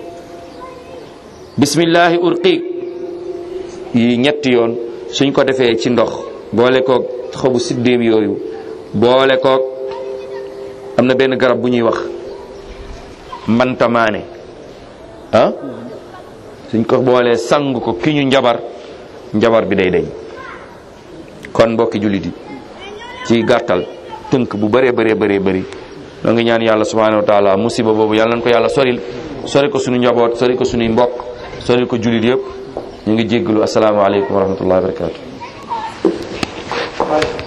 bismillahi urqiik yi ñetti yoon suñ ko defee ci ndox boole koog xobu siddéem yooyu boole koog am na benn garab bu ñuy wax mbantamaane ah suñ ko boolee sang ko ki ñu njabar njabar bi day deñ kon mbokki jullit yi ci gàttal tënk bu bëree bëree bëree bëri noo ngi ñaan yàlla subhanahu wa taala musiba boobu yàlla nañ ko yàlla soril sori ko suñu njaboot sori ko suñuy mbokk sori ko jullit yëpp ñu ngi jéggalu asalaamaaleykum wa rahmatullahi wa barakatu